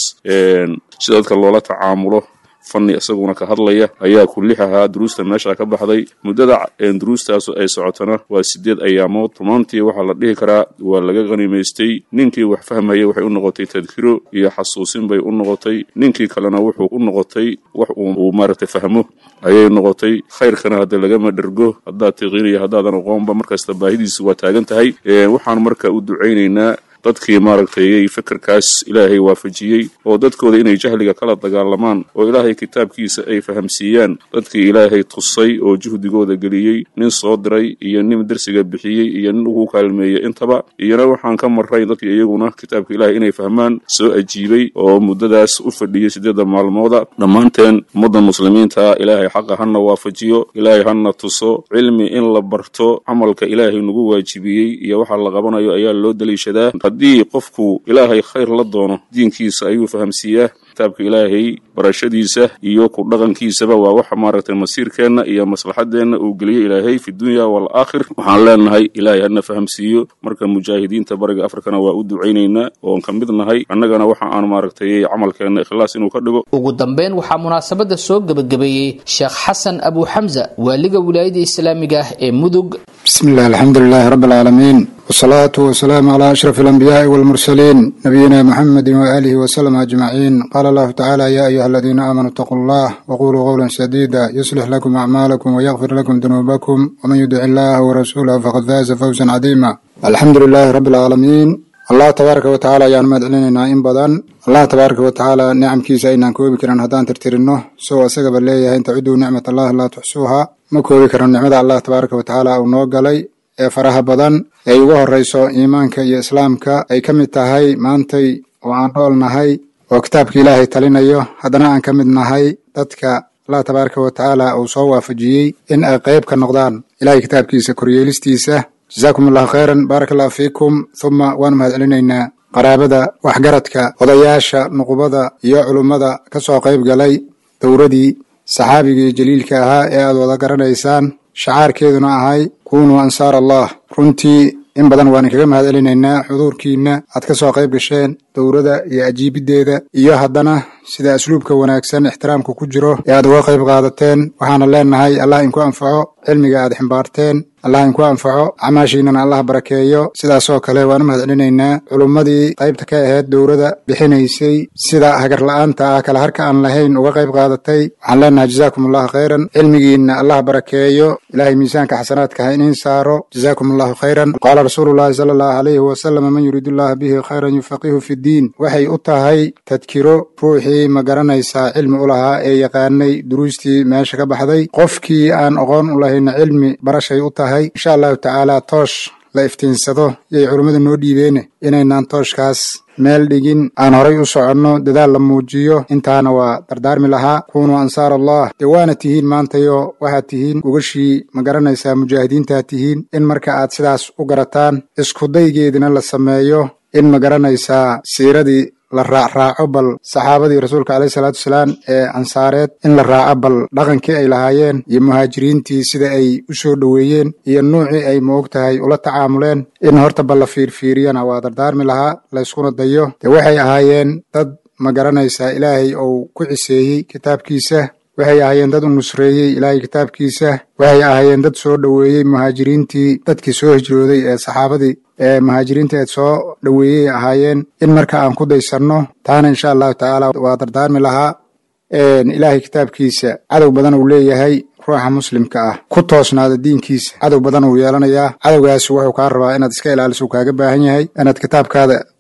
si dadka loola tacaamulo fanni isaguna ka hadlaya ayaa kulix ahaa duruusta meesha ka baxday muddada duruustaasu ay socotona waa sideed ayaamood rumaantii waxaa la dhihi karaa waa laga qanimaystay ninkii wax fahmaya waxay u noqotay tadkiro iyo xasuusin bay u noqotay ninkii kalena wuxuu u noqotay wax uu maaragtay fahmo ayay noqotay khayrkana hadda lagama dhergo haddaad tiqiiniyo haddaadan aqoonba markasta baahidiisu waa taagan tahay waxaan marka u ducaynaynaa dadkii maaragtay fikirkaas ilaahay waafajiyey oo dadkooda inay jahliga kala dagaalamaan oo ilaahay kitaabkiisa ay fahamsiiyaan dadkii ilaahay tusay oo juhdigooda geliyey nin soo diray iyo nin dersiga bixiyey iyo nin ugu kaalmeeyey intaba iyona waxaan ka marray dadkii iyaguna kitaabka ilaahay inay fahmaan soo ajiibay oo muddadaas u fadhiyey sideedda maalmooda dhammaanteen ummadda muslimiinta ilaahay xaqa hana waafajiyo ilaahay hana tuso cilmi in la barto camalka ilaahay nagu waajibiyey iyo waxa la qabanayo ayaa loo daliishadaa haddii qofku ilaahay khayr la doono diinkiisa ayuu fahamsiiyaa kitaabka ilaahay barashadiisa iyo ku dhaqankiisaba waa waxa maaragtay masiirkeenna iyo maslaxadeenna uu geliyey ilaahay fi dunya waalaakhir waxaan leenahay ilaahay hana fahamsiiyo marka mujaahidiinta bariga afrikana waa u ducaynaynaa oon ka mid nahay annagana waxa aan maaragtay camalkeenna ikhlaas inuu ka dhigo ugu dambeyn waxaa munaasabada soo gebagabeeyey sheekh xasan abu xamza waaliga wilaayada islaamiga ah ee mudug بسم الله الحمد لله رب العالمين والصلاة والسلام على أشرف الأنبياء والمرسلين نبينا محمد وآله وسلم أجمعين قال الله تعالى يا أيها الذين آمنوا اتقوا الله وقولوا قولا سديدا يصلح لكم أعمالكم ويغفر لكم ذنوبكم ومن يدع الله ورسوله فقد فاز فوزا عظيما الحمد لله رب العالمين allah tabaaraka wa tacaala ayaan mahad celinaynaa in badan allah tabaaraka wa tacaala nicamkiisa aynaan koobi karan haddaan tirtirinno isagoo isagaba leeyahay in taciduu nicmat allahi laa tuxsuuha ma koobi karno nicmada allah tabaaraka wa tacaala uu noo galay ee faraha badan ee ugu horreyso iimaanka iyo islaamka ay ka mid tahay maantay oo aan nool nahay oo kitaabka ilaahay talinayo haddana aan ka mid nahay dadka allah tabaaraka wa tacaala uu soo waafajiyey in ay qayb ka noqdaan ilahay kitaabkiisa koryeelistiisa jasaakum allahu khayran baaraka allahu fiikum huma waanu mahad celinaynaa qaraabada waxgaradka odayaasha nuqubada iyo culummada ka soo qayb galay dowradii saxaabigii jaliilka ahaa ee aad wada garanaysaan shacaarkeeduna ahay kunuu ansaar allah runtii in badan waan kaga mahad celinaynaa xuduurkiinna aad ka soo qayb gasheen dowrada iyo ajiibiddeeda iyo haddana sida asluubka wanaagsan ixtiraamka ku jiro ee aad uga qayb qaadateen waxaana leenahay allah inku anfaco cilmiga aad ximbaarteen allah inku anfaco acmaashiinana allah barakeeyo sidaasoo kale waan u mahad celinaynaa culummadii qaybta ka ahayd dowrada bixinaysay sida hagar la'aanta ah kala harka aan lahayn uga qayb qaadatay waxaan leenahay jazaakum allahu khayran cilmigiinna allah barakeeyo ilahay miisaanka xasanaadka ha iniin saaro jazaakum allahu khayran qaala rasuulu llahi sala allahu alayhi wasalam man yuriidu allaha bihi khayran yufaqihu fi ddiin waxay u tahay tadkiro ruuxii ma garanaysaa cilmi u lahaa ee yaqaanay duruustii meesha ka baxday qofkii aan aqoon u lahayna cilmi barashay u tahay insha allahu tacaala toosh la iftiinsado yay culummadu noo dhiibeene inaynaan tooshkaas meel dhigin aan horay u soconno dadaal la muujiyo intaana waa dardaarmi lahaa kunuu ansaar allah dee waana tihiin maantayo waxaad tihiin ugashii ma garanaysaa mujaahidiintaad tihiin in marka aad sidaas u garataan iskudaygeedina la sameeyo in ma garanaysaa siiradii la raacraaco bal saxaabadii rasuulka caleyhi salaatu wasalaam ee ansaareed in la raaco bal dhaqankii ay lahaayeen iyo muhaajiriintii sida ay u soo dhoweeyeen iyo nuucii ay moog tahay ula tacaamuleen in horta bal la fiirfiiriyana waa dardaarmi lahaa layskuna dayo dee waxay ahaayeen dad ma garanaysaa ilaahay uu ku ciseeyey kitaabkiisa waxay ahaayeen dad u nusreeyey ilaahay kitaabkiisa waxay ahaayeen dad soo dhoweeyey muhaajiriintii dadkii soo hijrooday ee saxaabadii ee muhaajiriinta eed soo dhoweeyey ahaayeen in marka aan ku daysanno taana insha allahu tacaala waa dardaarmi lahaa ilaahay kitaabkiisa cadow badan uu leeyahay ruuxa muslimka ah ku toosnaada diinkiisa cadow badan uu yeelanayaa cadowgaas wuxuu kaa rabaa inaad iska ilaaliso uu kaaga baahan yahay inaad kitaabkaada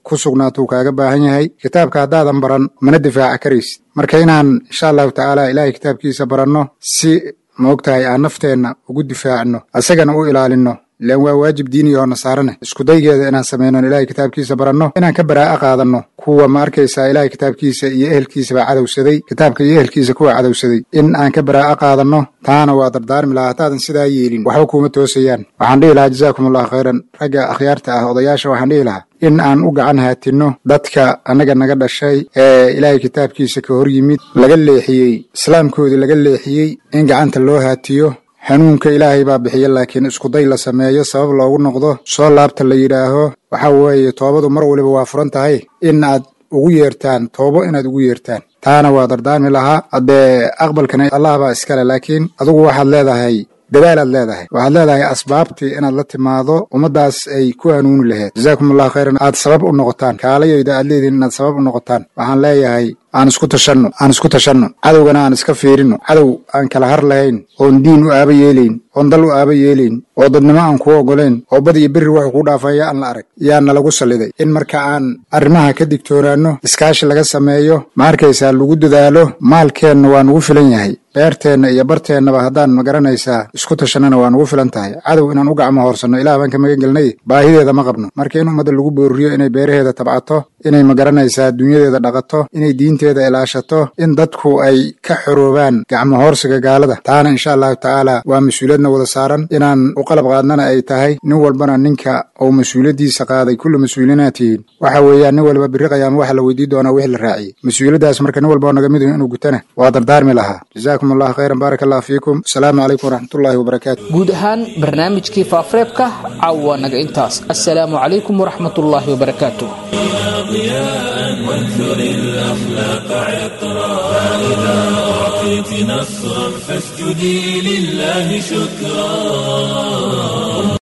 ku sugnaatuu kaaga baahan yahay kitaabka haddaadan baran mana difaaca karaysid marka inaan insha allahu tacaala ilaahay kitaabkiisa baranno si maogtahay aan nafteenna ugu difaacno asagana u ilaalinno ilaan waa waajib diini oo nasaarane iskudaygeeda inaan samaynon ilaahay kitaabkiisa baranno inaan ka baraa'a qaadanno kuwa ma arkaysaa ilaahay kitaabkiisa iyo ehelkiisabaa cadowsaday kitaabka iyo ehelkiisa kuwa cadowsaday in aan ka baraa'a qaadanno taana waa dardaarmi lahaa haddaadan sidaa yeelin waxba kuuma toosayaan waxaan dhihi lahaa jazaakum allahu khayran ragga akhyaarta ah odayaasha waxaan dhihi lahaa in aan u gacan haatinno dadka annaga naga dhashay ee ilaahay kitaabkiisa ka hor yimid laga leexiyey islaamkoodii laga leexiyey in gacanta loo haatiyo hanuunka ilaahay baa bixiya laakiin iskuday la sameeyo sabab loogu noqdo soo laabta la yidhaaho waxa weeye toobadu mar waliba waa furan tahay in aad ugu yeertaan toobo inaad ugu yeertaan taana waa dardaarmi lahaa haddee aqbalkana allah baa iskale laakiin adugu waxaad leedahay dadaalaad leedahay waxaad leedahay asbaabtii inaad la timaado ummaddaas ay ku hanuuni laheyd jazaakum allahu khayran aad sabab u noqotaan kaalayayda aad leedihin inaad sabab u noqotaan waxaan leeyahay aan isku tashanno aan isku tashanno cadowgana aan iska fiirinno cadow aan kala har lahayn oon diin u aaba yeelayn oon dal u aaba yeelayn oo dadnimo aan kuu oggolayn oo bad iyo berri wuxuu kuu dhaafaya aan la arag yaa nalagu salliday in marka aan arrimaha ka digtoonaanno iskaashi laga sameeyo ma arkaysaa lagu dadaalo maalkeenna waa nugu filan yahay beerteenna iyo barteennaba haddaan ma garanaysaa isku tashannana waa nugu filan tahay cadow inaan u gacmo hoorsanno ilaah baan ka magan gelnay baahideeda ma qabno marka in ummadda lagu boorriyo inay beeraheeda tabcato inay ma garanaysaa dunyadeeda dhaqato inay diinteeda ilaashato in dadku ay ka xoroobaan gacmo hoorsiga gaalada taana insha allahu tacaala waa mas-uuliyadna wada saaran inaan u qalab qaadnana ay tahay nin walbana ninka uu mas-uuliyaddiisa qaaday kulli mas-uuliinaad tihiin waxa weeyaan nin walba birri qayaama waxa la weydiin doonaa wixii la raaciyey mas-uuliyaddaas marka nin walba oo naga mid inuu gutana waa dardaarmi lahaa jazaakum allahu khayran baaraka allah fiikum asalaamu calaykum waraxmatullahi wabarakaatu guud ahaan barnaamijkii faafareebka caawa naga intaas assalaamu calaykum waraxmatullaahi wabarakaatu وانثر الأخلاق عطرا فإذا أعطيت نصرا فاسجدي لله شكرا